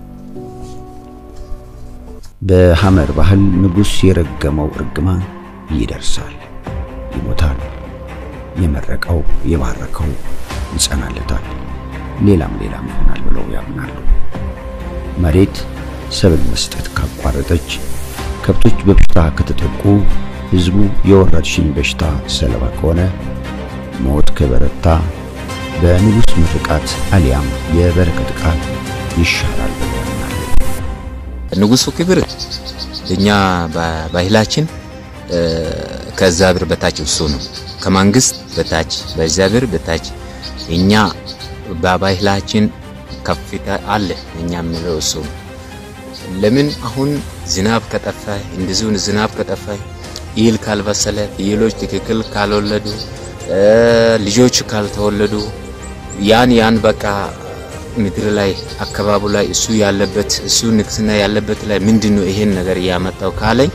በሐመር ባህል ንጉስ የረገመው እርግማን ይደርሳል፣ ይሞታል። የመረቀው የባረከው ይጸናለታል፣ ሌላም ሌላም ይሆናል ብለው ያምናሉ። መሬት ሰብል መስጠት ካቋረጠች፣ ከብቶች በበሽታ ከተጠቁ፣ ህዝቡ የወረርሽኝ በሽታ ሰለባ ከሆነ፣ ሞት ከበረታ በንጉስ ምርቃት አሊያም የበረከት ቃል ይሻራል ብለው ያምናሉ። ንጉሱ ክብር እኛ በባህላችን ከእግዚአብሔር በታች እሱ ነው። ከመንግስት በታች በእግዚአብሔር በታች እኛ በባህላችን ከፍታ አለ። እኛ የምንለው እሱ ነው። ለምን አሁን ዝናብ ከጠፋ እንደዚሁ ዝናብ ከጠፋ ይል ካልበሰለ ፍየሎች ትክክል ካልወለዱ ልጆች ካልተወለዱ ያን ያን በቃ ምድር ላይ አካባቡ ላይ እሱ ያለበት እሱ ንግስና ያለበት ላይ ምንድነው ይሄን ነገር እያመጣው ካለኝ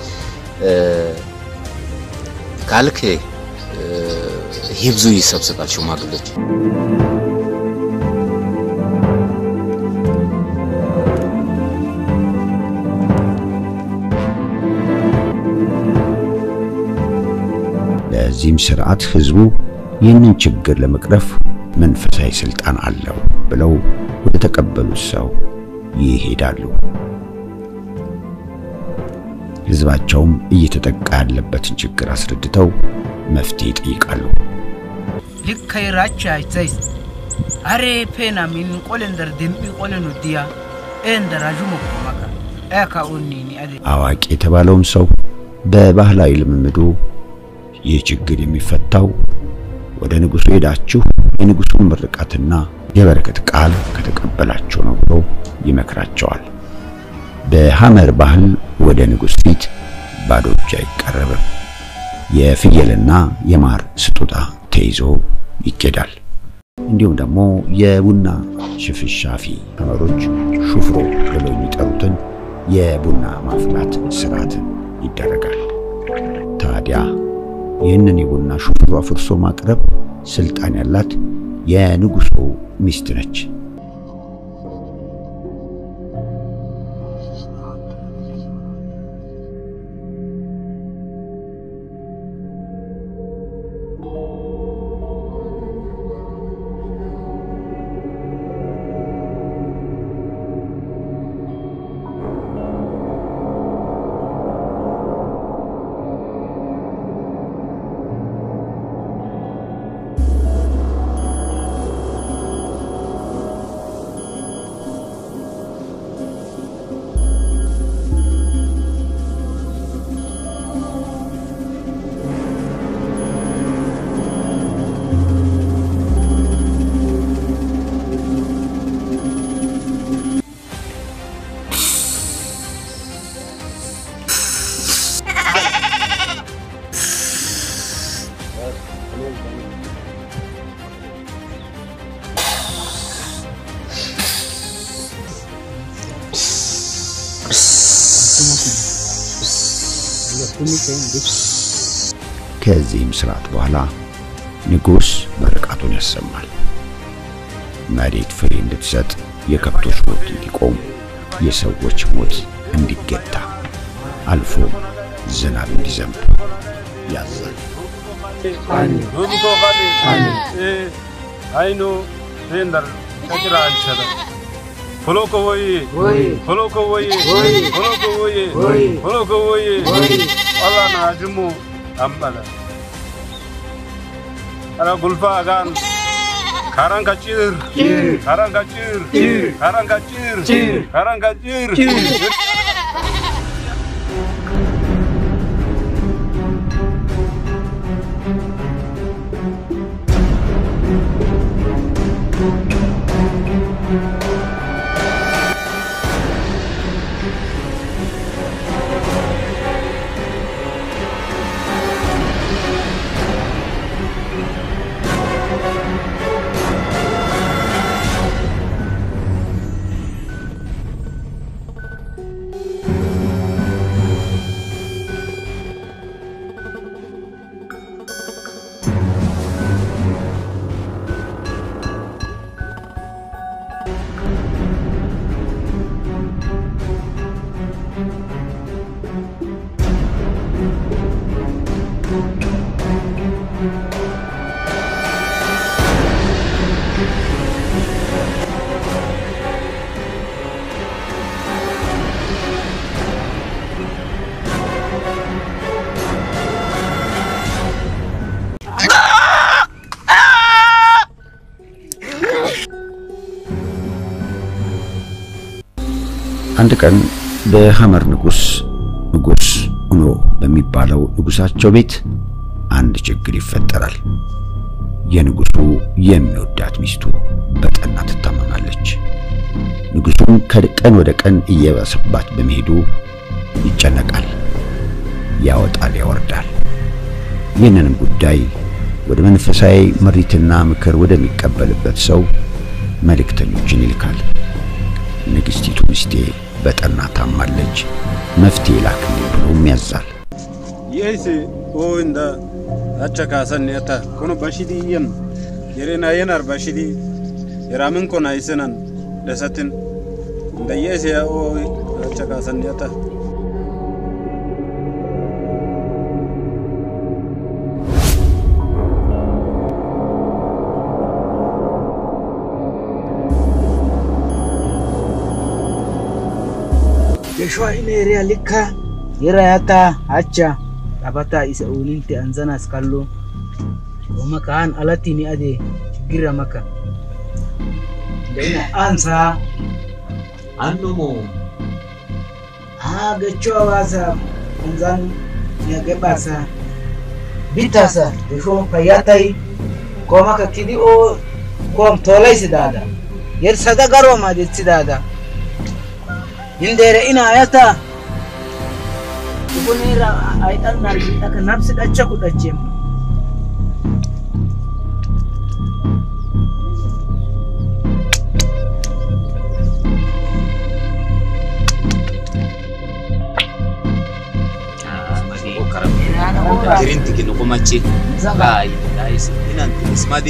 ካልክ ይብዙ ይሰብስባል ሽማግሎች ለዚህም ስርዓት ህዝቡ ይህንን ችግር ለመቅረፍ መንፈሳዊ ስልጣን አለው ብለው ወደ ተቀበሉት ሰው ይሄዳሉ። ህዝባቸውም እየተጠቃ ያለበትን ችግር አስረድተው መፍትሄ ይጠይቃሉ። ልከይራቻ አይዘይስ አሬ ፔና ሚን ቆለንደር ደምቢ ቆለኑ ዲያ ኤንደራዡ መቆማካ ኤካ ኡኒኒ አደ አዋቂ የተባለውም ሰው በባህላዊ ልምምዱ ይህ ችግር የሚፈታው ወደ ንጉሱ ሄዳችሁ የንጉሱን ምርቃትና የበረከት ቃል ከተቀበላችሁ ነው ብሎ ይመክራቸዋል። በሐመር ባህል ወደ ንጉስ ፊት ባዶ እጅ አይቀረብም። የፍየልና የማር ስጦታ ተይዞ ይኬዳል። እንዲሁም ደግሞ የቡና ሽፍሻፊ ሐመሮች ሹፍሮ ብለው የሚጠሩትን የቡና ማፍላት ስርዓት ይደረጋል። ታዲያ ይህንን የቡና ሹፍሯ ፍርሶ ማቅረብ ስልጣን ያላት የንጉሱ ሚስት ነች። ከዚህም ስርዓት በኋላ ንጉሥ ምርቃቱን ያሰማል። መሬት ፍሬ እንድትሰጥ፣ የከብቶች ሞት እንዲቆም፣ የሰዎች ሞት እንዲገታ፣ አልፎም ዝናብ እንዲዘንብ ያዛል። አይኑ ቴንደር ከጭራ አንቸደ ሆሎኮ ወይ ሆሎኮ ወይ ሆሎኮ ወይ ሆሎኮ ወይ አላና ጅሙ አምበለ አራ ጉልፋ ጋን ካራን ከጭር ካራን ከጭር ካራን ከጭር ካራን ከጭር አንድ ቀን በሐመር ንጉሥ ንጉሥ ኡኖ በሚባለው ንጉሣቸው ቤት አንድ ችግር ይፈጠራል። የንጉሡ የሚወዳት ሚስቱ በጠና ትታመማለች። ንጉሡም ከቀን ወደ ቀን እየባሰባት በመሄዱ ይጨነቃል፣ ያወጣል፣ ያወርዳል። ይህንንም ጉዳይ ወደ መንፈሳዊ ምሪትና ምክር ወደሚቀበልበት ሰው መልእክተኞችን ይልካል። ንግሥቲቱ ሚስቴ በጠና ታማለች፣ መፍትሄ ላክልኝ ብሎም ያዛል። የይሲ ኦ እንደ አቸ ካሰን የተ ኮኖ በሽዲ የን የሬና የናር በሽዲ የራምን ኮና ይስነን ደሰትን እንደ የሲ ኦ አቸ ካሰን የተ Geshoin area likka yerayata hacha abata isa ulinte anzana skallo Oma kaan alati ni ade gira maka Dena ansa Annumo ha gecho wasa anzan ya gebasa bitasa gesho payatai ko maka kidi o kom tolai sidada yer sada garo ma de sidada hindere ina ayata Ibunira ay dan narbi aka nafsi dacha ku dace mu machi kai dai sinan ismadi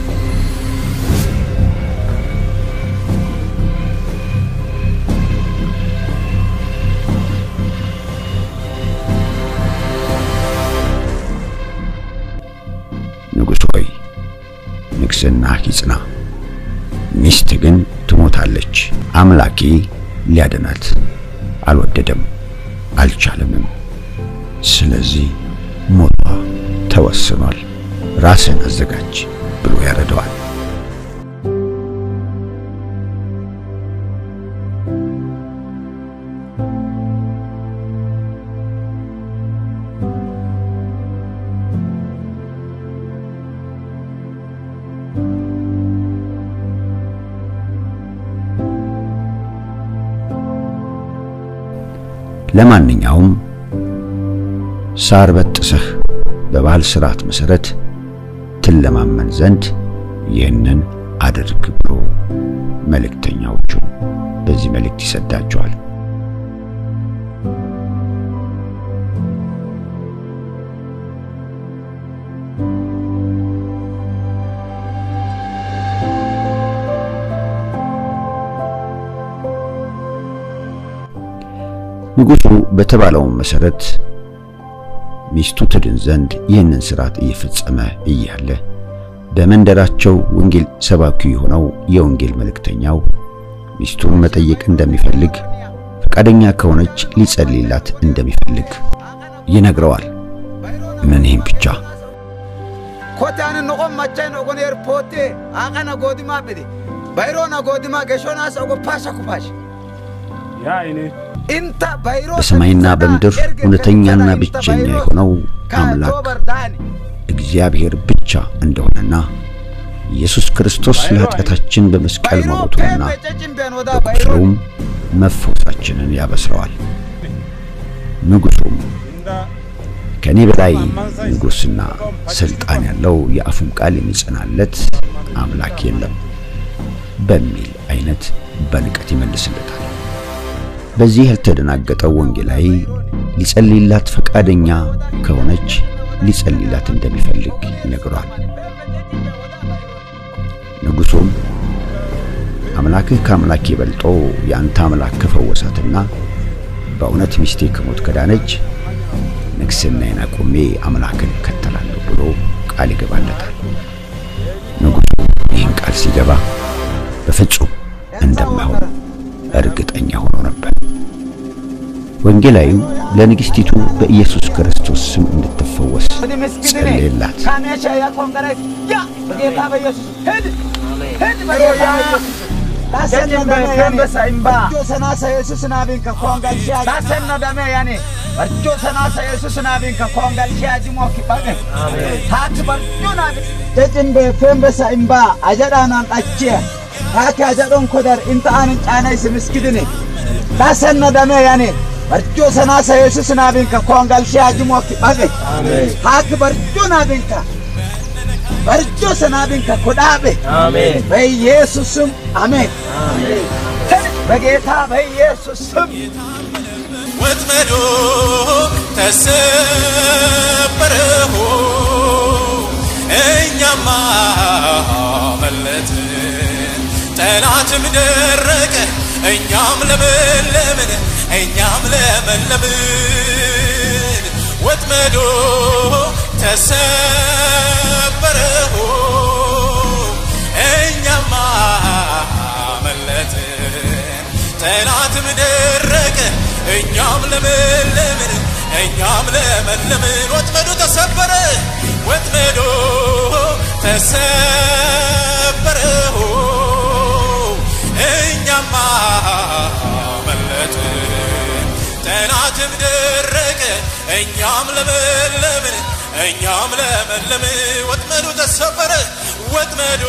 ንጉሥ ሆይ ንግሥና ይጽና፣ ሚስት ግን ትሞታለች። አምላኬ ሊያድናት አልወደደም አልቻለምም። ስለዚህ ሞቷ ተወስኗል። ራስን አዘጋጅ ብሎ ያረደዋል። ለማንኛውም ሳር በጥሰህ በባህል ሥርዓት መሠረት ትለማመን ዘንድ ይህንን አድርግ ብሎ መልእክተኛዎቹ በዚህ መልእክት ይሰዳቸዋል። ንጉሡ በተባለው መሠረት ሚስቱ ትድን ዘንድ ይህንን ሥርዓት እየፈጸመ እያለ በመንደራቸው ወንጌል ሰባኪ የሆነው የወንጌል መልእክተኛው ሚስቱን መጠየቅ እንደሚፈልግ ፈቃደኛ ከሆነች ሊጸልይላት እንደሚፈልግ ይነግረዋል። ምን ይህም ብቻ ኮታን ኖቆም ማቻይ ኖቆን ኤርፖርቴ አቀነ ጎዲማ ብዲ ባይሮና ጎዲማ ገሾና ሰጎ ፓሻ ኩፓሽ ያ እኔ ኢንታ ባይሮ በሰማይና በምድር እውነተኛና ብቸኛ የሆነው አምላክ በርዳኒ እግዚአብሔር ብቻ እንደሆነና ኢየሱስ ክርስቶስ ለኃጢአታችን በመስቀል መሞቱንና በቁስሉም መፈወሳችንን ያበስረዋል። ንጉሡም ከእኔ በላይ ንጉሥና ሥልጣን ያለው የአፉም ቃል የሚጸናለት አምላክ የለም በሚል አይነት በንቀት ይመልስለታል። በዚህ ያልተደናገጠው ወንጌላዊ ሊጸልይላት ፈቃደኛ ከሆነች ሊጸልይላት እንደሚፈልግ ይነግሯል። ንጉሡም አምላክህ ከአምላኬ በልጦ የአንተ አምላክ ከፈወሳትና በእውነት ሚስቴ ከሞት ከዳነች ንግሥናዬን አቁሜ አምላክን እከተላለሁ ብሎ ቃል ይገባለታል። ንጉሡ ይህን ቃል ሲገባ በፍጹም እንደማይሆን እርግጠኛ ሆኖ ነበር። ወንጌላዊው ለንግሥቲቱ በኢየሱስ ክርስቶስ ስም እንድትፈወስ ጸለየላት። ካሜሻ ያቆንገረ ያ በጌታ በኢየሱስ ሂድ ሂድ በጌታ በኢየሱስ ታሰነ ደሜ ያኔ በርጆ ሰናሰ ኢየሱስ ናቢን ከኮንጋልሺያ ታሰነ ደሜ ያኔ በርጆ ሰናሰ ኢየሱስ ናቢን ከኮንጋልሺያ ጅሞ ኪባገ ታት በርጆ ናቢ ደጭን በፌምበሳ ኢምባ አጀዳናን አቺያ ታኪ አጀዶን ኮደር ኢንተ አንን ጫናይስ ምስኪድኔ ታሰነ ደሜ ያኔ በርጆ ሰናሰ ኢየሱስ ናቢን ከኮንጋልሺያ ጅሞ ኪባገ ታክ በርጆ ናቢን ከ በርጆ ሰናቢን ከኮዳቤ በኢየሱስ ስም አሜን። በጌታ በኢየሱስ ስም ወጥመዶ ተሰበረሆ እኛማ መለጥን፣ ጠላትም ደረቀ፣ እኛም ለመለምን፣ እኛም ለመለምን። ወጥመዶ ተሰበረሆ እኛማ መለጥን፣ ጠላትም ደረቀ፣ እኛም ለመለምን፣ እኛም ለመለምን። ወጥመዶ ተሰበረ፣ ወጥመዶ ተሰበረሆ እኛማ መለጥን፣ ጠላትም ደረቀ፣ እኛም ለመለምን፣ እኛም ለመለምን። ወጥመዱ ተሰበረ፣ ወጥመዱ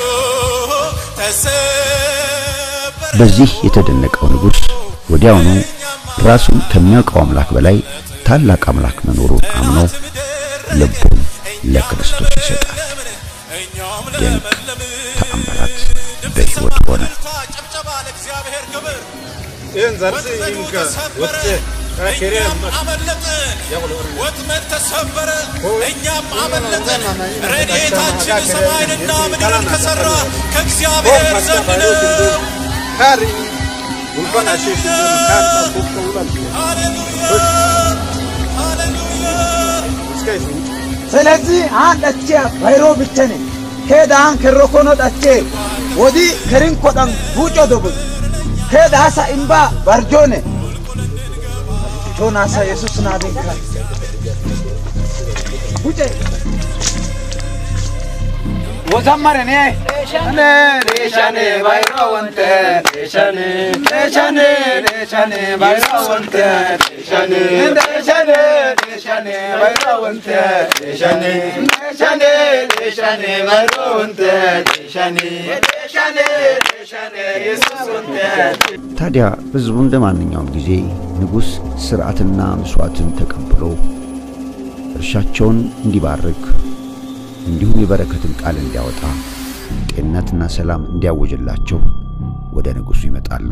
ተሰበረ። በዚህ የተደነቀው ንጉሥ ወዲያውኑ ራሱን ከሚያውቀው አምላክ በላይ ታላቅ አምላክ መኖሩን አምኖ ልቡን ለክርስቶስ ይሰጣል። ድንቅ ተአምራት በሕይወቱ ሆነ። ጭብጨባ ለእግዚአብሔር ክብር። ይህን ዘርስ ይንከ ወጥቼ እኛም አመለጥን፣ ወጥመድ ተሰበረ፣ እኛም አመለጥን። ረድኤታችን ሰማይንና ምድርን ከሠራ ከእግዚአብሔር ዘንድ ነው። ስለዚህ አን ዳቼ ባይሮ ብቸኔ ሄዳ አን ከሮኮኖ ዳቼ ወዲ ከሪን ኮዳን ቡጮ ዶቡ ሄዳ አሳ ኢምባ ባርጆኔ ጆናሳ ኢየሱስ ናቢንካ ቡጬ ወዘመረኔ ሬሻኔ ሬሻኔ ባይሮ ወንተ ሬሻኔ ሬሻኔ ሬሻኔ ባይሮ ወንተ ሬሻኔ ሬሻኔ ሬሻኔ ባይሮ ወንተ ሬሻኔ ሬሻኔ ሬሻኔ ባይሮ ወንተ ሬሻኔ ሬሻኔ ሬሻኔ ኢየሱስ ወንተ ታዲያ ሕዝቡ እንደ ማንኛውም ጊዜ ንጉሥ ሥርዓትና ምሥዋዕትን ተቀብሎ እርሻቸውን እንዲባርክ እንዲሁም የበረከትን ቃል እንዲያወጣ ጤንነትና ሰላም እንዲያወጅላቸው ወደ ንጉሡ ይመጣሉ።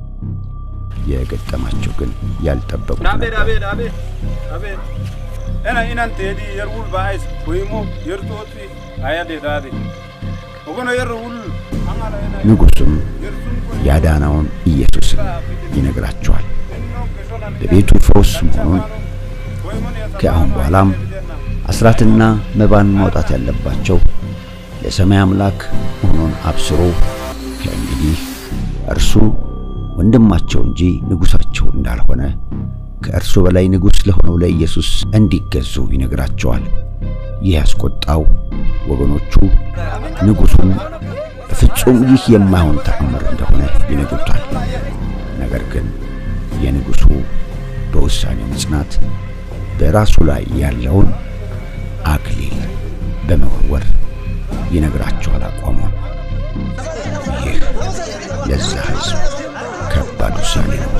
የገጠማቸው ግን ያልጠበቁት ዳቤ ነበር። ዳቤ ዳቤ ዳቤ ena inan teedi yer wul baais boyimo yer tooti ayade daade ogono yer wul angala ena ንጉሡም ያዳነውን ኢየሱስን ይነግራቸዋል። ለቤቱ ፈውስ መሆኑን ከአሁን በኋላም አስራትና መባን ማውጣት ያለባቸው ለሰማይ አምላክ መሆኑን አብስሮ ከእንግዲህ እርሱ ወንድማቸው እንጂ ንጉሣቸው እንዳልሆነ ከእርሱ በላይ ንጉሥ ለሆነው ለኢየሱስ እንዲገዙ ይነግራቸዋል። ይህ ያስቆጣው ወገኖቹ ንጉሡን በፍጹም ይህ የማይሆን ተአምር እንደሆነ ይነግሩታል። ነገር ግን የንጉሡ በውሳኔው መጽናት በራሱ ላይ ያለውን አክሊል በመወርወር ይነግራቸዋል አቋሙን። ይህ ለዛ ሕዝብ ከባድ ውሳኔ ነው።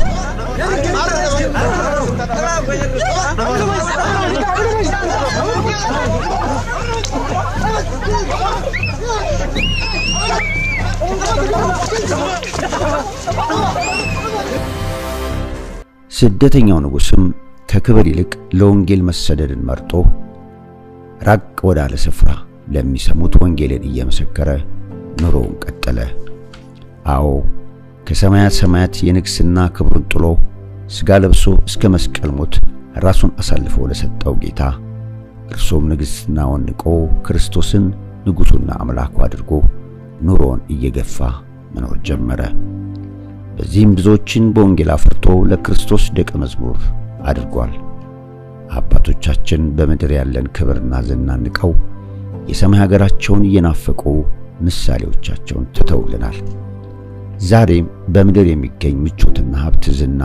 ስደተኛው ንጉሥም ከክብር ይልቅ ለወንጌል መሰደድን መርጦ ራቅ ወዳለ ስፍራ ለሚሰሙት ወንጌልን እየመሰከረ ኑሮውን ቀጠለ። አዎ ከሰማያት ሰማያት የንግሥና ክብሩን ጥሎ ሥጋ ለብሶ እስከ መስቀል ሞት ራሱን አሳልፎ ለሰጠው ጌታ እርሱም ንግሥናውን ንቆ ክርስቶስን ንጉሡና አምላኩ አድርጎ ኑሮውን እየገፋ መኖር ጀመረ። በዚህም ብዙዎችን በወንጌል አፍርቶ ለክርስቶስ ደቀ መዝሙር አድርጓል። አባቶቻችን በምድር ያለን ክብርና ዝና ንቀው የሰማይ ሀገራቸውን እየናፈቁ ምሳሌዎቻቸውን ትተውልናል። ዛሬም በምድር የሚገኝ ምቾትና ሀብት፣ ዝና፣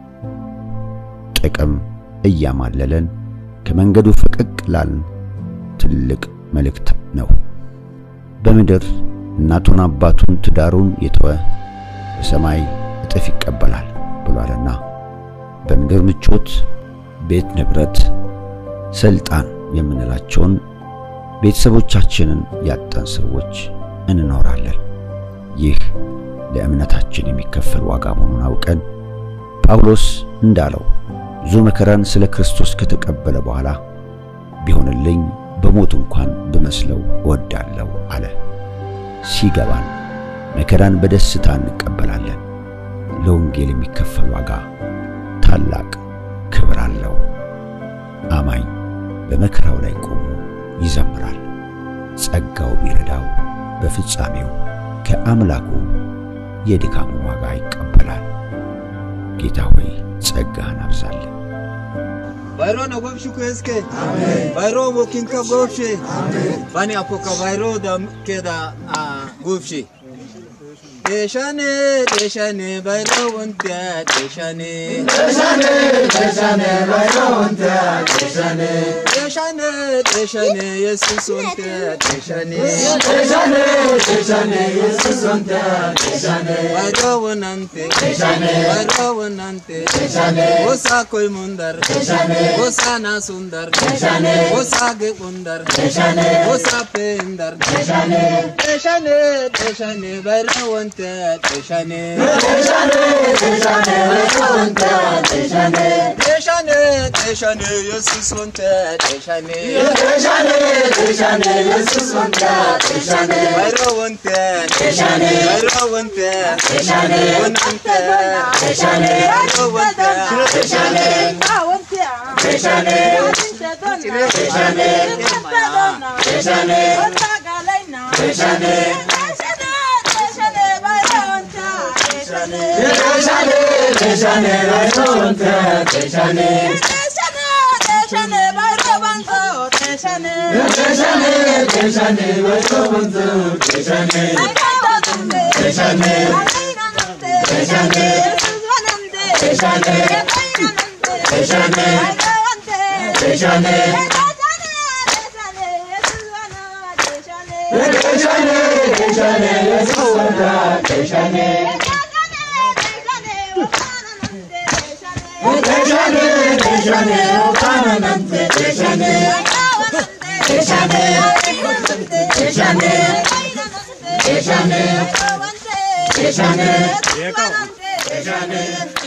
ጥቅም እያማለለን ከመንገዱ ፈቀቅ ላልን ትልቅ መልእክት ነው። በምድር እናቱን አባቱን ትዳሩን የተወ በሰማይ እጥፍ ይቀበላል ብሏልና በምድር ምቾት ቤት፣ ንብረት፣ ስልጣን የምንላቸውን ቤተሰቦቻችንን ያጣን ሰዎች እንኖራለን። ይህ ለእምነታችን የሚከፈል ዋጋ መሆኑን አውቀን ጳውሎስ እንዳለው ብዙ መከራን ስለ ክርስቶስ ከተቀበለ በኋላ ቢሆንልኝ በሞት እንኳን ብመስለው እወዳለሁ አለ። ሲገባን መከራን በደስታ እንቀበላለን። ለወንጌል የሚከፈል ዋጋ ታላቅ ክብር አለው። አማኝ በመከራው ላይ ቆሞ ይዘምራል። ጸጋው ቢረዳው በፍጻሜው ከአምላኩ የድካሙን ዋጋ ይቀበላል። ጌታ ሆይ ጸጋህን አብዛለን። ባይሮ ነው ጎብሽ ኩስኬ ባይሮ ወኪን ከ ጎብሽ ባኒ አፖካ ባይሮ ዳ ኬዳ ጎብሽ ዴሻኔ ዴሻኔ ባይሮ ወንተ ዴሻኔ ዴሻኔ ዴሻኔ ባይሮ ወንተ ዴሻኔ ዴሻኔ ዴሻኔ ኢየሱስ ወንተ ዴሻኔ ዴሻኔ ዴሻኔ ኢየሱስ ወንተ ዴሻኔ ባይሮ ወናንተ ዴሻኔ ባይሮ ወናንተ ዴሻኔ ጎሳ ኮይ ሙንደር ዴሻኔ ጎሳ ናሱንደር ዴሻኔ ጎሳ ገቁንደር ዴሻኔ ጎሳ ፔንደር ዴሻኔ ዴሻኔ ዴሻኔ ባይሮ ወንተ ዴሻኔ ዴሻኔ ዴሻኔ ባይሮ ወንተ ዴሻኔ Teshane Yesus wonte teshane Teshane, teshane, Yesus wonte teshane. Bayro wonte Teshane. Bayro wonte Teshane. Wonte Teshane. Bayro wonte Teshane. Teshane. Teshane. Teshane. Teshane. Teshane, teshane, Bayro wonte teshane. Teshane, teshane, Bayro wonte teshane. Teshane. Teshane. Teshane. Teshane. Teshane. Teshane, teshane, Yesus wonte teshane. Teshane, teshane, Okananante teshane. Teshane. Teshane. Teshane. Teshane. Teshane.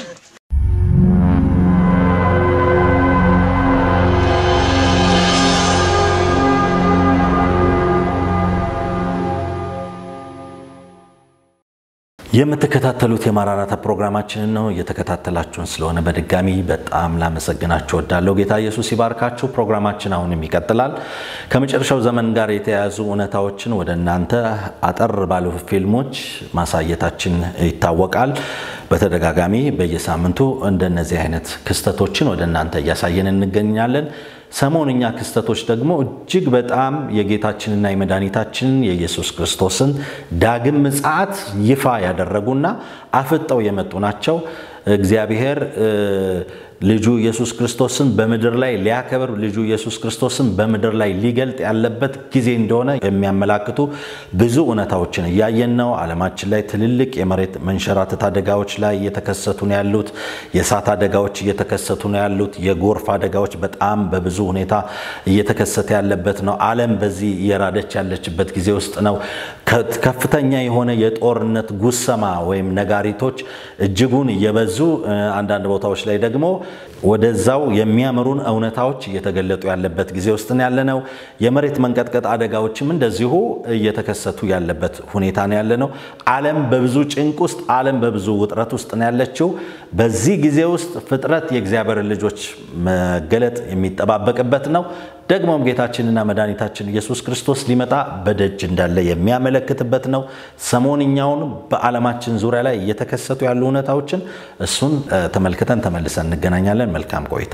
የምትከታተሉት የማራናታ ፕሮግራማችንን ነው። እየተከታተላችሁን ስለሆነ በድጋሚ በጣም ላመሰግናችሁ ወዳለሁ። ጌታ ኢየሱስ ይባርካችሁ። ፕሮግራማችን አሁንም ይቀጥላል። ከመጨረሻው ዘመን ጋር የተያያዙ እውነታዎችን ወደ እናንተ አጠር ባሉ ፊልሞች ማሳየታችን ይታወቃል። በተደጋጋሚ በየሳምንቱ እንደነዚህ አይነት ክስተቶችን ወደ እናንተ እያሳየን እንገኛለን። ሰሞንኛ ክስተቶች ደግሞ እጅግ በጣም የጌታችንና የመድኃኒታችንን የኢየሱስ ክርስቶስን ዳግም ምጽአት ይፋ ያደረጉና አፍጠው የመጡ ናቸው። እግዚአብሔር ልጁ ኢየሱስ ክርስቶስን በምድር ላይ ሊያከብር ልጁ ኢየሱስ ክርስቶስን በምድር ላይ ሊገልጥ ያለበት ጊዜ እንደሆነ የሚያመላክቱ ብዙ እውነታዎችን እያየን ነው። ዓለማችን ላይ ትልልቅ የመሬት መንሸራተት አደጋዎች ላይ እየተከሰቱ ነው ያሉት። የእሳት አደጋዎች እየተከሰቱ ነው ያሉት። የጎርፍ አደጋዎች በጣም በብዙ ሁኔታ እየተከሰተ ያለበት ነው። ዓለም በዚህ እየራደች ያለችበት ጊዜ ውስጥ ነው። ከፍተኛ የሆነ የጦርነት ጉሰማ ወይም ነጋሪቶች እጅጉን እየበዙ አንዳንድ ቦታዎች ላይ ደግሞ ወደዛው የሚያምሩን እውነታዎች እየተገለጡ ያለበት ጊዜ ውስጥ ነው ያለነው። የመሬት መንቀጥቀጥ አደጋዎችም እንደዚሁ እየተከሰቱ ያለበት ሁኔታ ነው ያለነው። ዓለም በብዙ ጭንቅ ውስጥ፣ ዓለም በብዙ ውጥረት ውስጥ ነው ያለችው። በዚህ ጊዜ ውስጥ ፍጥረት የእግዚአብሔርን ልጆች መገለጥ የሚጠባበቅበት ነው። ደግሞም ጌታችንና መድኃኒታችን ኢየሱስ ክርስቶስ ሊመጣ በደጅ እንዳለ የሚያመለክትበት ነው። ሰሞንኛውን በዓለማችን ዙሪያ ላይ እየተከሰቱ ያሉ እውነታዎችን እሱን ተመልክተን ተመልሰን እንገናኛለን። መልካም ቆይታ።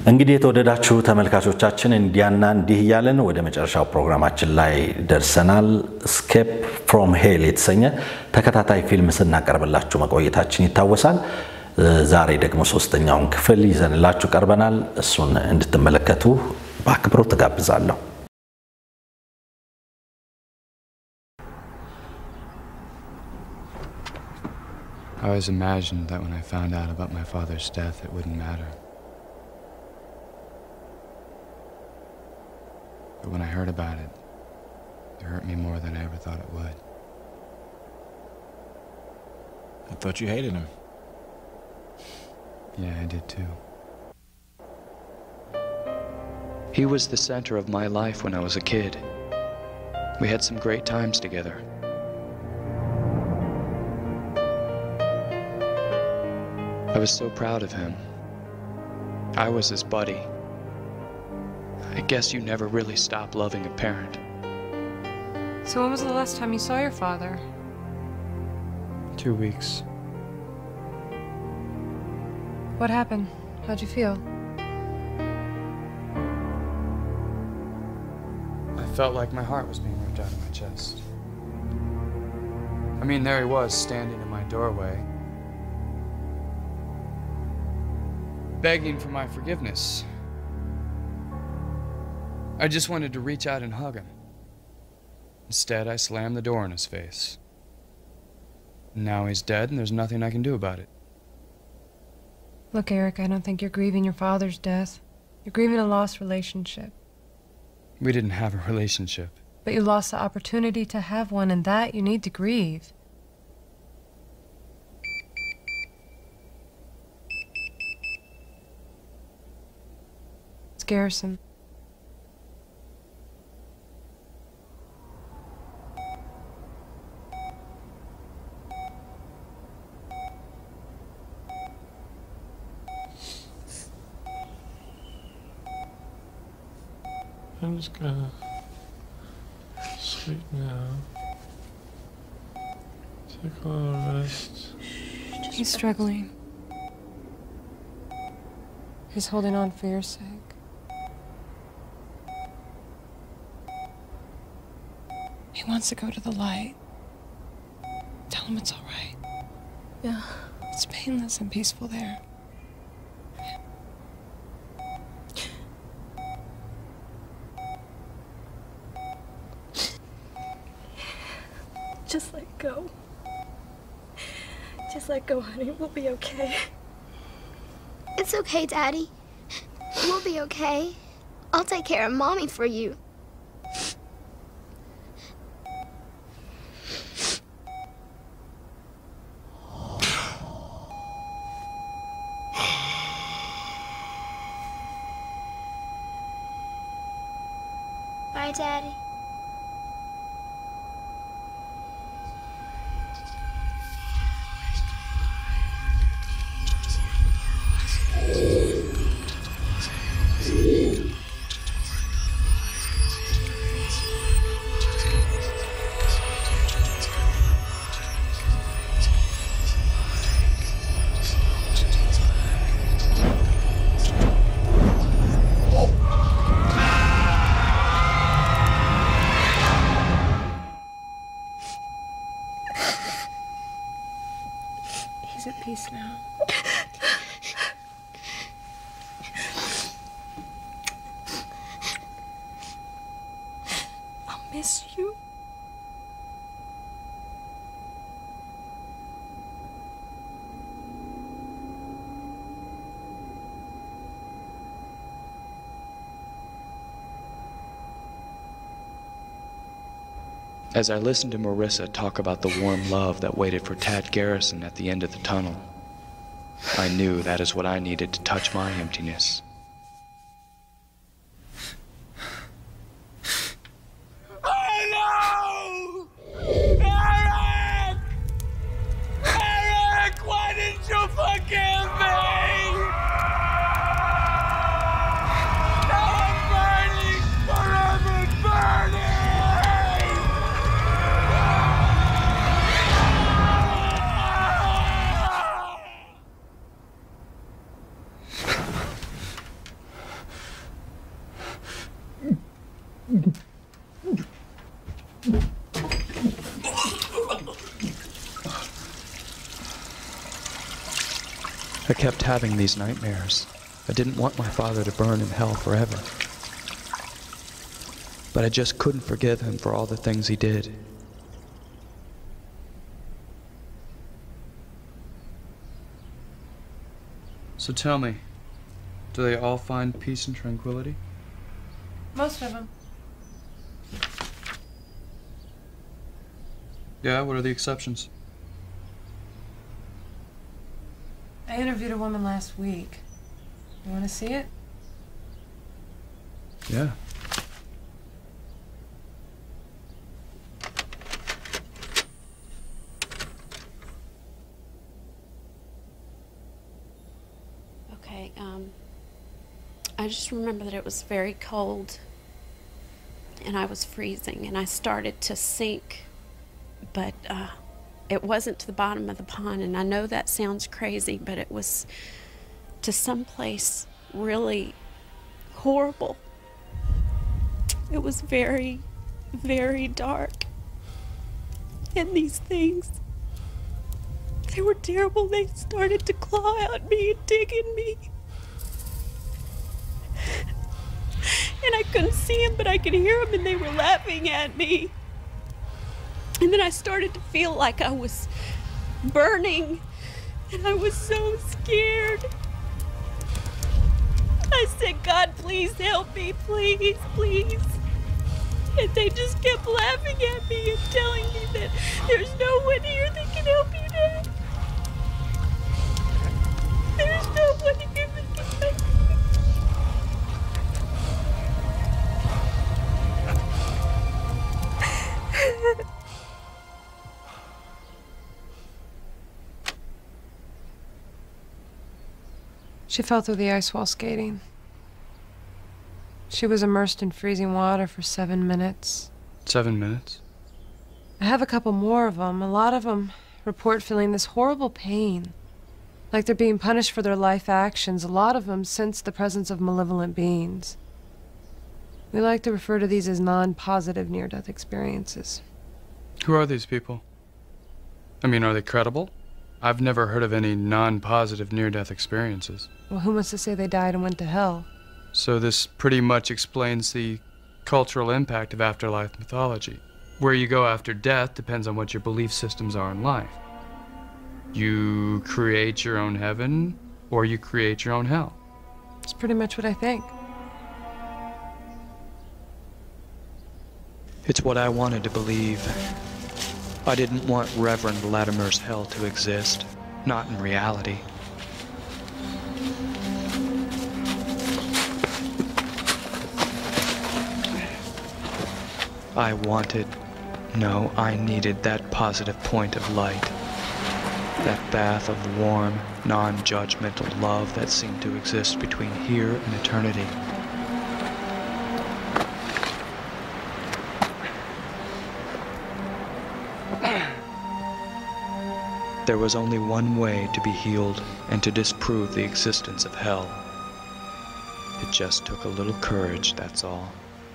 እንግዲህ የተወደዳችሁ ተመልካቾቻችን እንዲያና እንዲህ እያለን ወደ መጨረሻው ፕሮግራማችን ላይ ደርሰናል። ስኬፕ ፍሮም ሄል የተሰኘ ተከታታይ ፊልም ስናቀርብላችሁ መቆየታችን ይታወሳል። ዛሬ ደግሞ ሶስተኛውን ክፍል ይዘንላችሁ ቀርበናል። እሱን እንድትመለከቱ በአክብሮት ትጋብዛለሁ። I always imagined that when I found out about my father's death, it wouldn't matter. But when I heard about it, it hurt me more than I ever thought it would. I thought you hated him. Yeah, I did too. He was the center of my life when I was a kid. We had some great times together. I was so proud of him. I was his buddy. I guess you never really stop loving a parent. So when was the last time you saw your father? Two weeks. What happened? How'd you feel? I felt like my heart was being ripped out of my chest. I mean, there he was, standing in my doorway, begging for my forgiveness. I just wanted to reach out and hug him. Instead, I slammed the door in his face. Now he's dead, and there's nothing I can do about it. Look, Eric, I don't think you're grieving your father's death. You're grieving a lost relationship. We didn't have a relationship. But you lost the opportunity to have one, and that you need to grieve. It's Garrison. I'm just gonna sleep now. Take a little rest. He's struggling. He's holding on for your sake. He wants to go to the light. Tell him it's all right. Yeah. It's painless and peaceful there. Just let go. Just let go, honey. We'll be okay. It's okay, Daddy. We'll be okay. I'll take care of Mommy for you. Bye, Daddy. He's at peace now. I'll miss you. As I listened to Marissa talk about the warm love that waited for Tad Garrison at the end of the tunnel, I knew that is what I needed to touch my emptiness. Oh no! Eric! Eric, why didn't you forgive me? Now I'm burning, forever burning! I kept having these nightmares. I didn't want my father to burn in hell forever. But I just couldn't forgive him for all the things he did. So tell me, do they all find peace and tranquility? Most of them. Yeah, what are the exceptions? I interviewed a woman last week. You want to see it? Yeah. Okay, um, I just remember that it was very cold and I was freezing and I started to sink, but uh, it wasn't to the bottom of the pond. And I know that sounds crazy, but it was to some place really horrible. It was very, very dark. And these things, they were terrible. They started to claw at me and dig in me. And I couldn't see them, but I could hear them, and they were laughing at me. And then I started to feel like I was burning, and I was so scared. I said, God, please help me, please, please. And they just kept laughing at me and telling me that there's no one here that can help you now. There's no one here that can help you. She fell through the ice while skating. She was immersed in freezing water for seven minutes. Seven minutes? I have a couple more of them. A lot of them report feeling this horrible pain, like they're being punished for their life actions. A lot of them sense the presence of malevolent beings. We like to refer to these as non positive near death experiences. Who are these people? I mean, are they credible? I've never heard of any non positive near death experiences. Well, who wants to say they died and went to hell? So, this pretty much explains the cultural impact of afterlife mythology. Where you go after death depends on what your belief systems are in life. You create your own heaven, or you create your own hell. It's pretty much what I think. It's what I wanted to believe. I didn't want Reverend Latimer's hell to exist, not in reality. I wanted, no, I needed that positive point of light. That bath of warm, non judgmental love that seemed to exist between here and eternity. There was only one way to be healed and to disprove the existence of hell. It just took a little courage, that's all.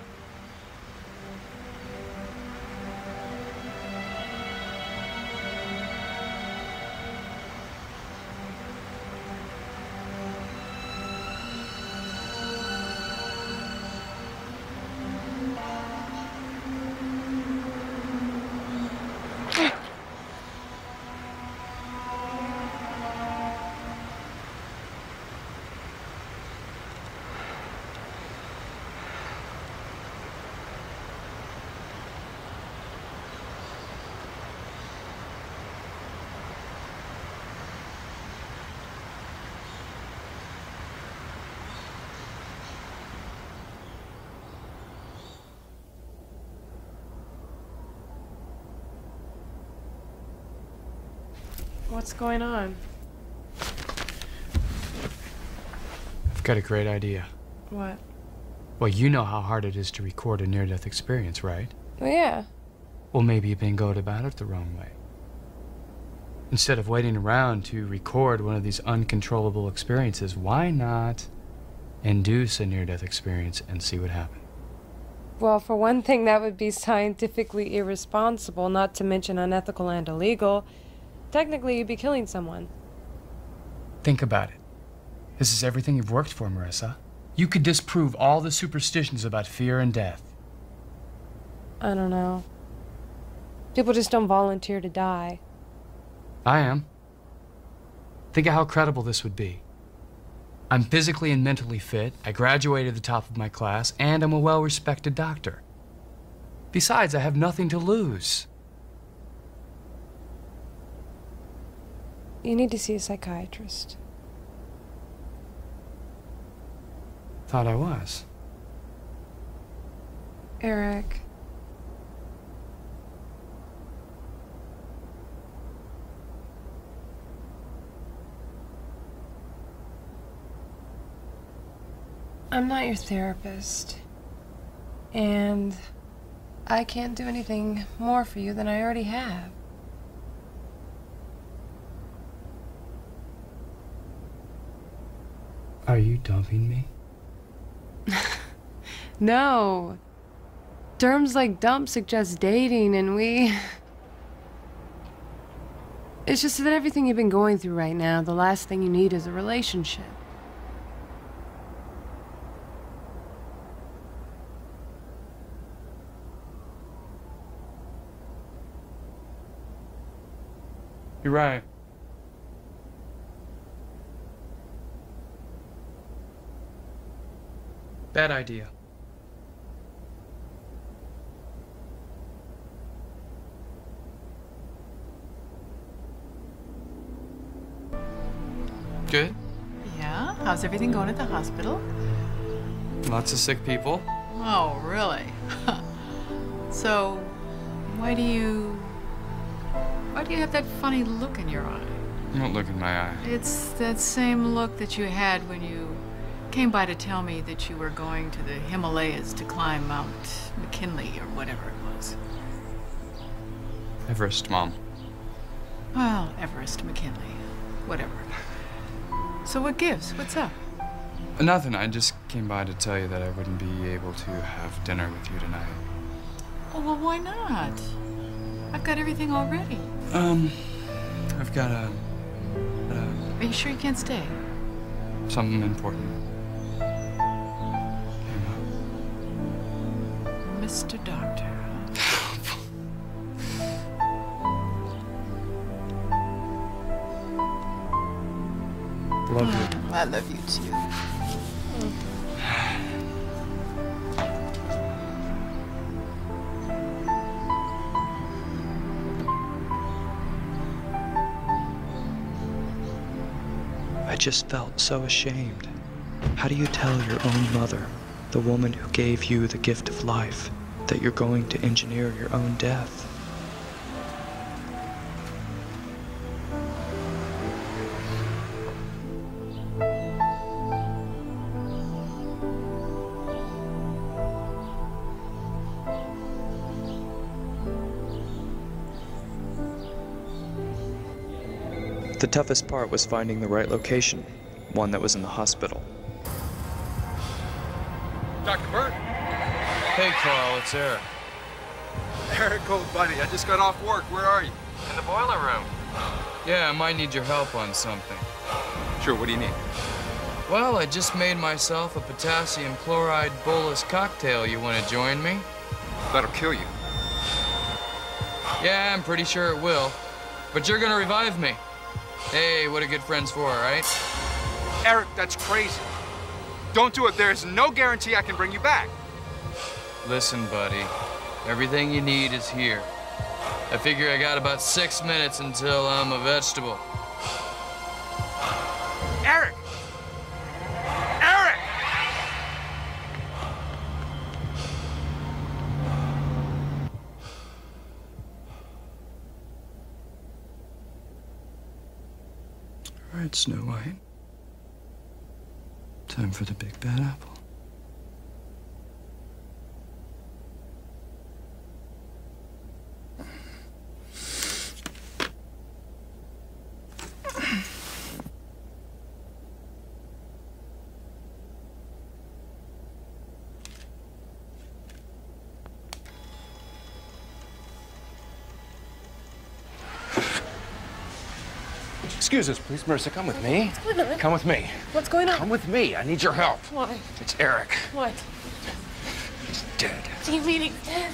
What's going on? I've got a great idea. What? Well, you know how hard it is to record a near death experience, right? Well, yeah. Well, maybe you've been going about it the wrong way. Instead of waiting around to record one of these uncontrollable experiences, why not induce a near death experience and see what happens? Well, for one thing, that would be scientifically irresponsible, not to mention unethical and illegal. Technically, you'd be killing someone. Think about it. This is everything you've worked for, Marissa. You could disprove all the superstitions about fear and death. I don't know. People just don't volunteer to die. I am. Think of how credible this would be. I'm physically and mentally fit, I graduated the top of my class, and I'm a well respected doctor. Besides, I have nothing to lose. You need to see a psychiatrist. Thought I was. Eric. I'm not your therapist. And I can't do anything more for you than I already have. Are you dumping me? No. Terms like dump suggest dating, and we. It's just that everything you've been going through right now, the last thing you need is a relationship. You're right. Bad idea. Good. Yeah? How's everything going at the hospital? Lots of sick people. Oh, really? so, why do you. Why do you have that funny look in your eye? Don't look in my eye. It's that same look that you had when you came by to tell me that you were going to the Himalayas to climb Mount McKinley or whatever it was. Everest, Mom. Well, Everest, McKinley, whatever. So what gives? What's up? Nothing. I just came by to tell you that I wouldn't be able to have dinner with you tonight. Oh, well, why not? I've got everything already. Um, I've got a, a Are you sure you can't stay? something important. Mr. Doctor. Love you. Oh, I love you too. I just felt so ashamed. How do you tell your own mother, the woman who gave you the gift of life, that you're going to engineer your own death? The toughest part was finding the right location, one that was in the hospital. Dr. Burt? Hey, Carl, it's Eric. Eric, old buddy, I just got off work. Where are you? In the boiler room. Yeah, I might need your help on something. Sure, what do you need? Well, I just made myself a potassium chloride bolus cocktail. You want to join me? That'll kill you. Yeah, I'm pretty sure it will. But you're gonna revive me. Hey, what are good friends for, right? Eric, that's crazy. Don't do it. There's no guarantee I can bring you back. Listen, buddy. Everything you need is here. I figure I got about six minutes until I'm a vegetable. Eric! Eric! All right, Snow White. Time for the big bad apple. Excuse us, please. Marissa, come with me. What's going on? Come with me. What's going on? Come with me. I need your help. Why? It's Eric. What? He's dead. Do you mean he's dead?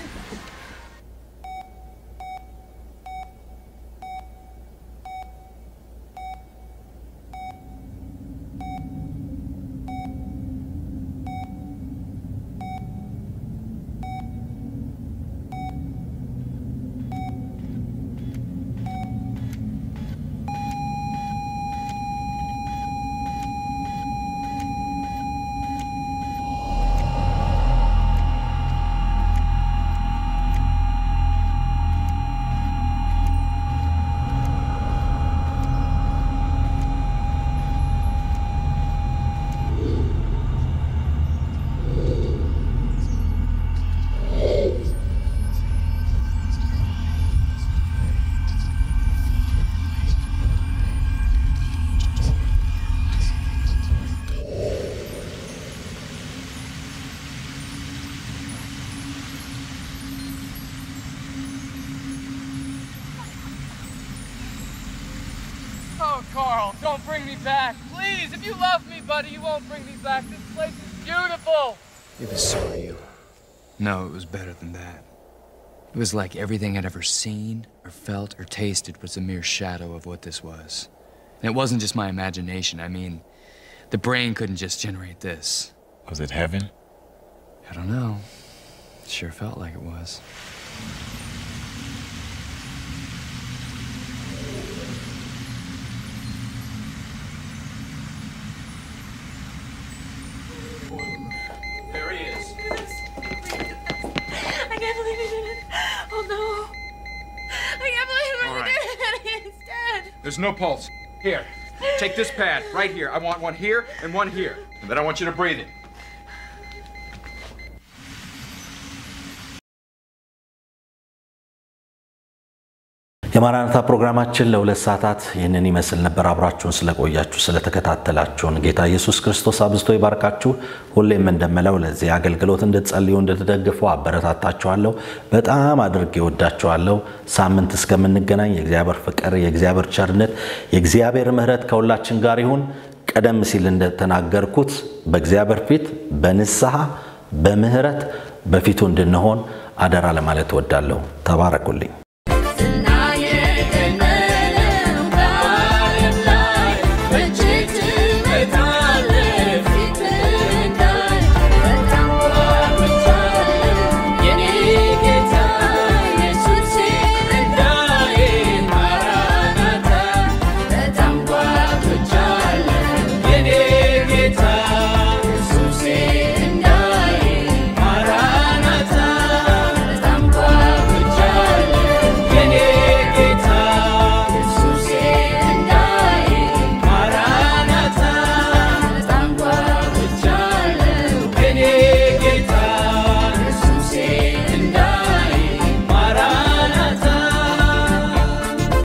Oh, Carl, don't bring me back. Please, if you love me, buddy, you won't bring me back. This place is beautiful. It was so real. No, it was better than that. It was like everything I'd ever seen, or felt, or tasted was a mere shadow of what this was. And it wasn't just my imagination. I mean, the brain couldn't just generate this. Was it heaven? I don't know. It sure felt like it was. There he is. I can't believe he did it. Oh no. I can't believe he All really right. did it. He's dead. There's no pulse. Here, take this pad right here. I want one here and one here. And then I want you to breathe it. የማራናታ ፕሮግራማችን ለሁለት ሰዓታት ይህንን ይመስል ነበር። አብራችሁን ስለቆያችሁ ስለተከታተላችሁን ጌታ ኢየሱስ ክርስቶስ አብዝቶ ይባርካችሁ። ሁሌም እንደምለው ለዚህ አገልግሎት እንድትጸልዩ እንድትደግፉ አበረታታችኋለሁ። በጣም አድርጌ ወዳችኋለሁ። ሳምንት እስከምንገናኝ የእግዚአብሔር ፍቅር፣ የእግዚአብሔር ቸርነት፣ የእግዚአብሔር ምሕረት ከሁላችን ጋር ይሁን። ቀደም ሲል እንደተናገርኩት በእግዚአብሔር ፊት በንስሐ በምህረት በፊቱ እንድንሆን አደራ ለማለት እወዳለሁ። ተባረኩልኝ።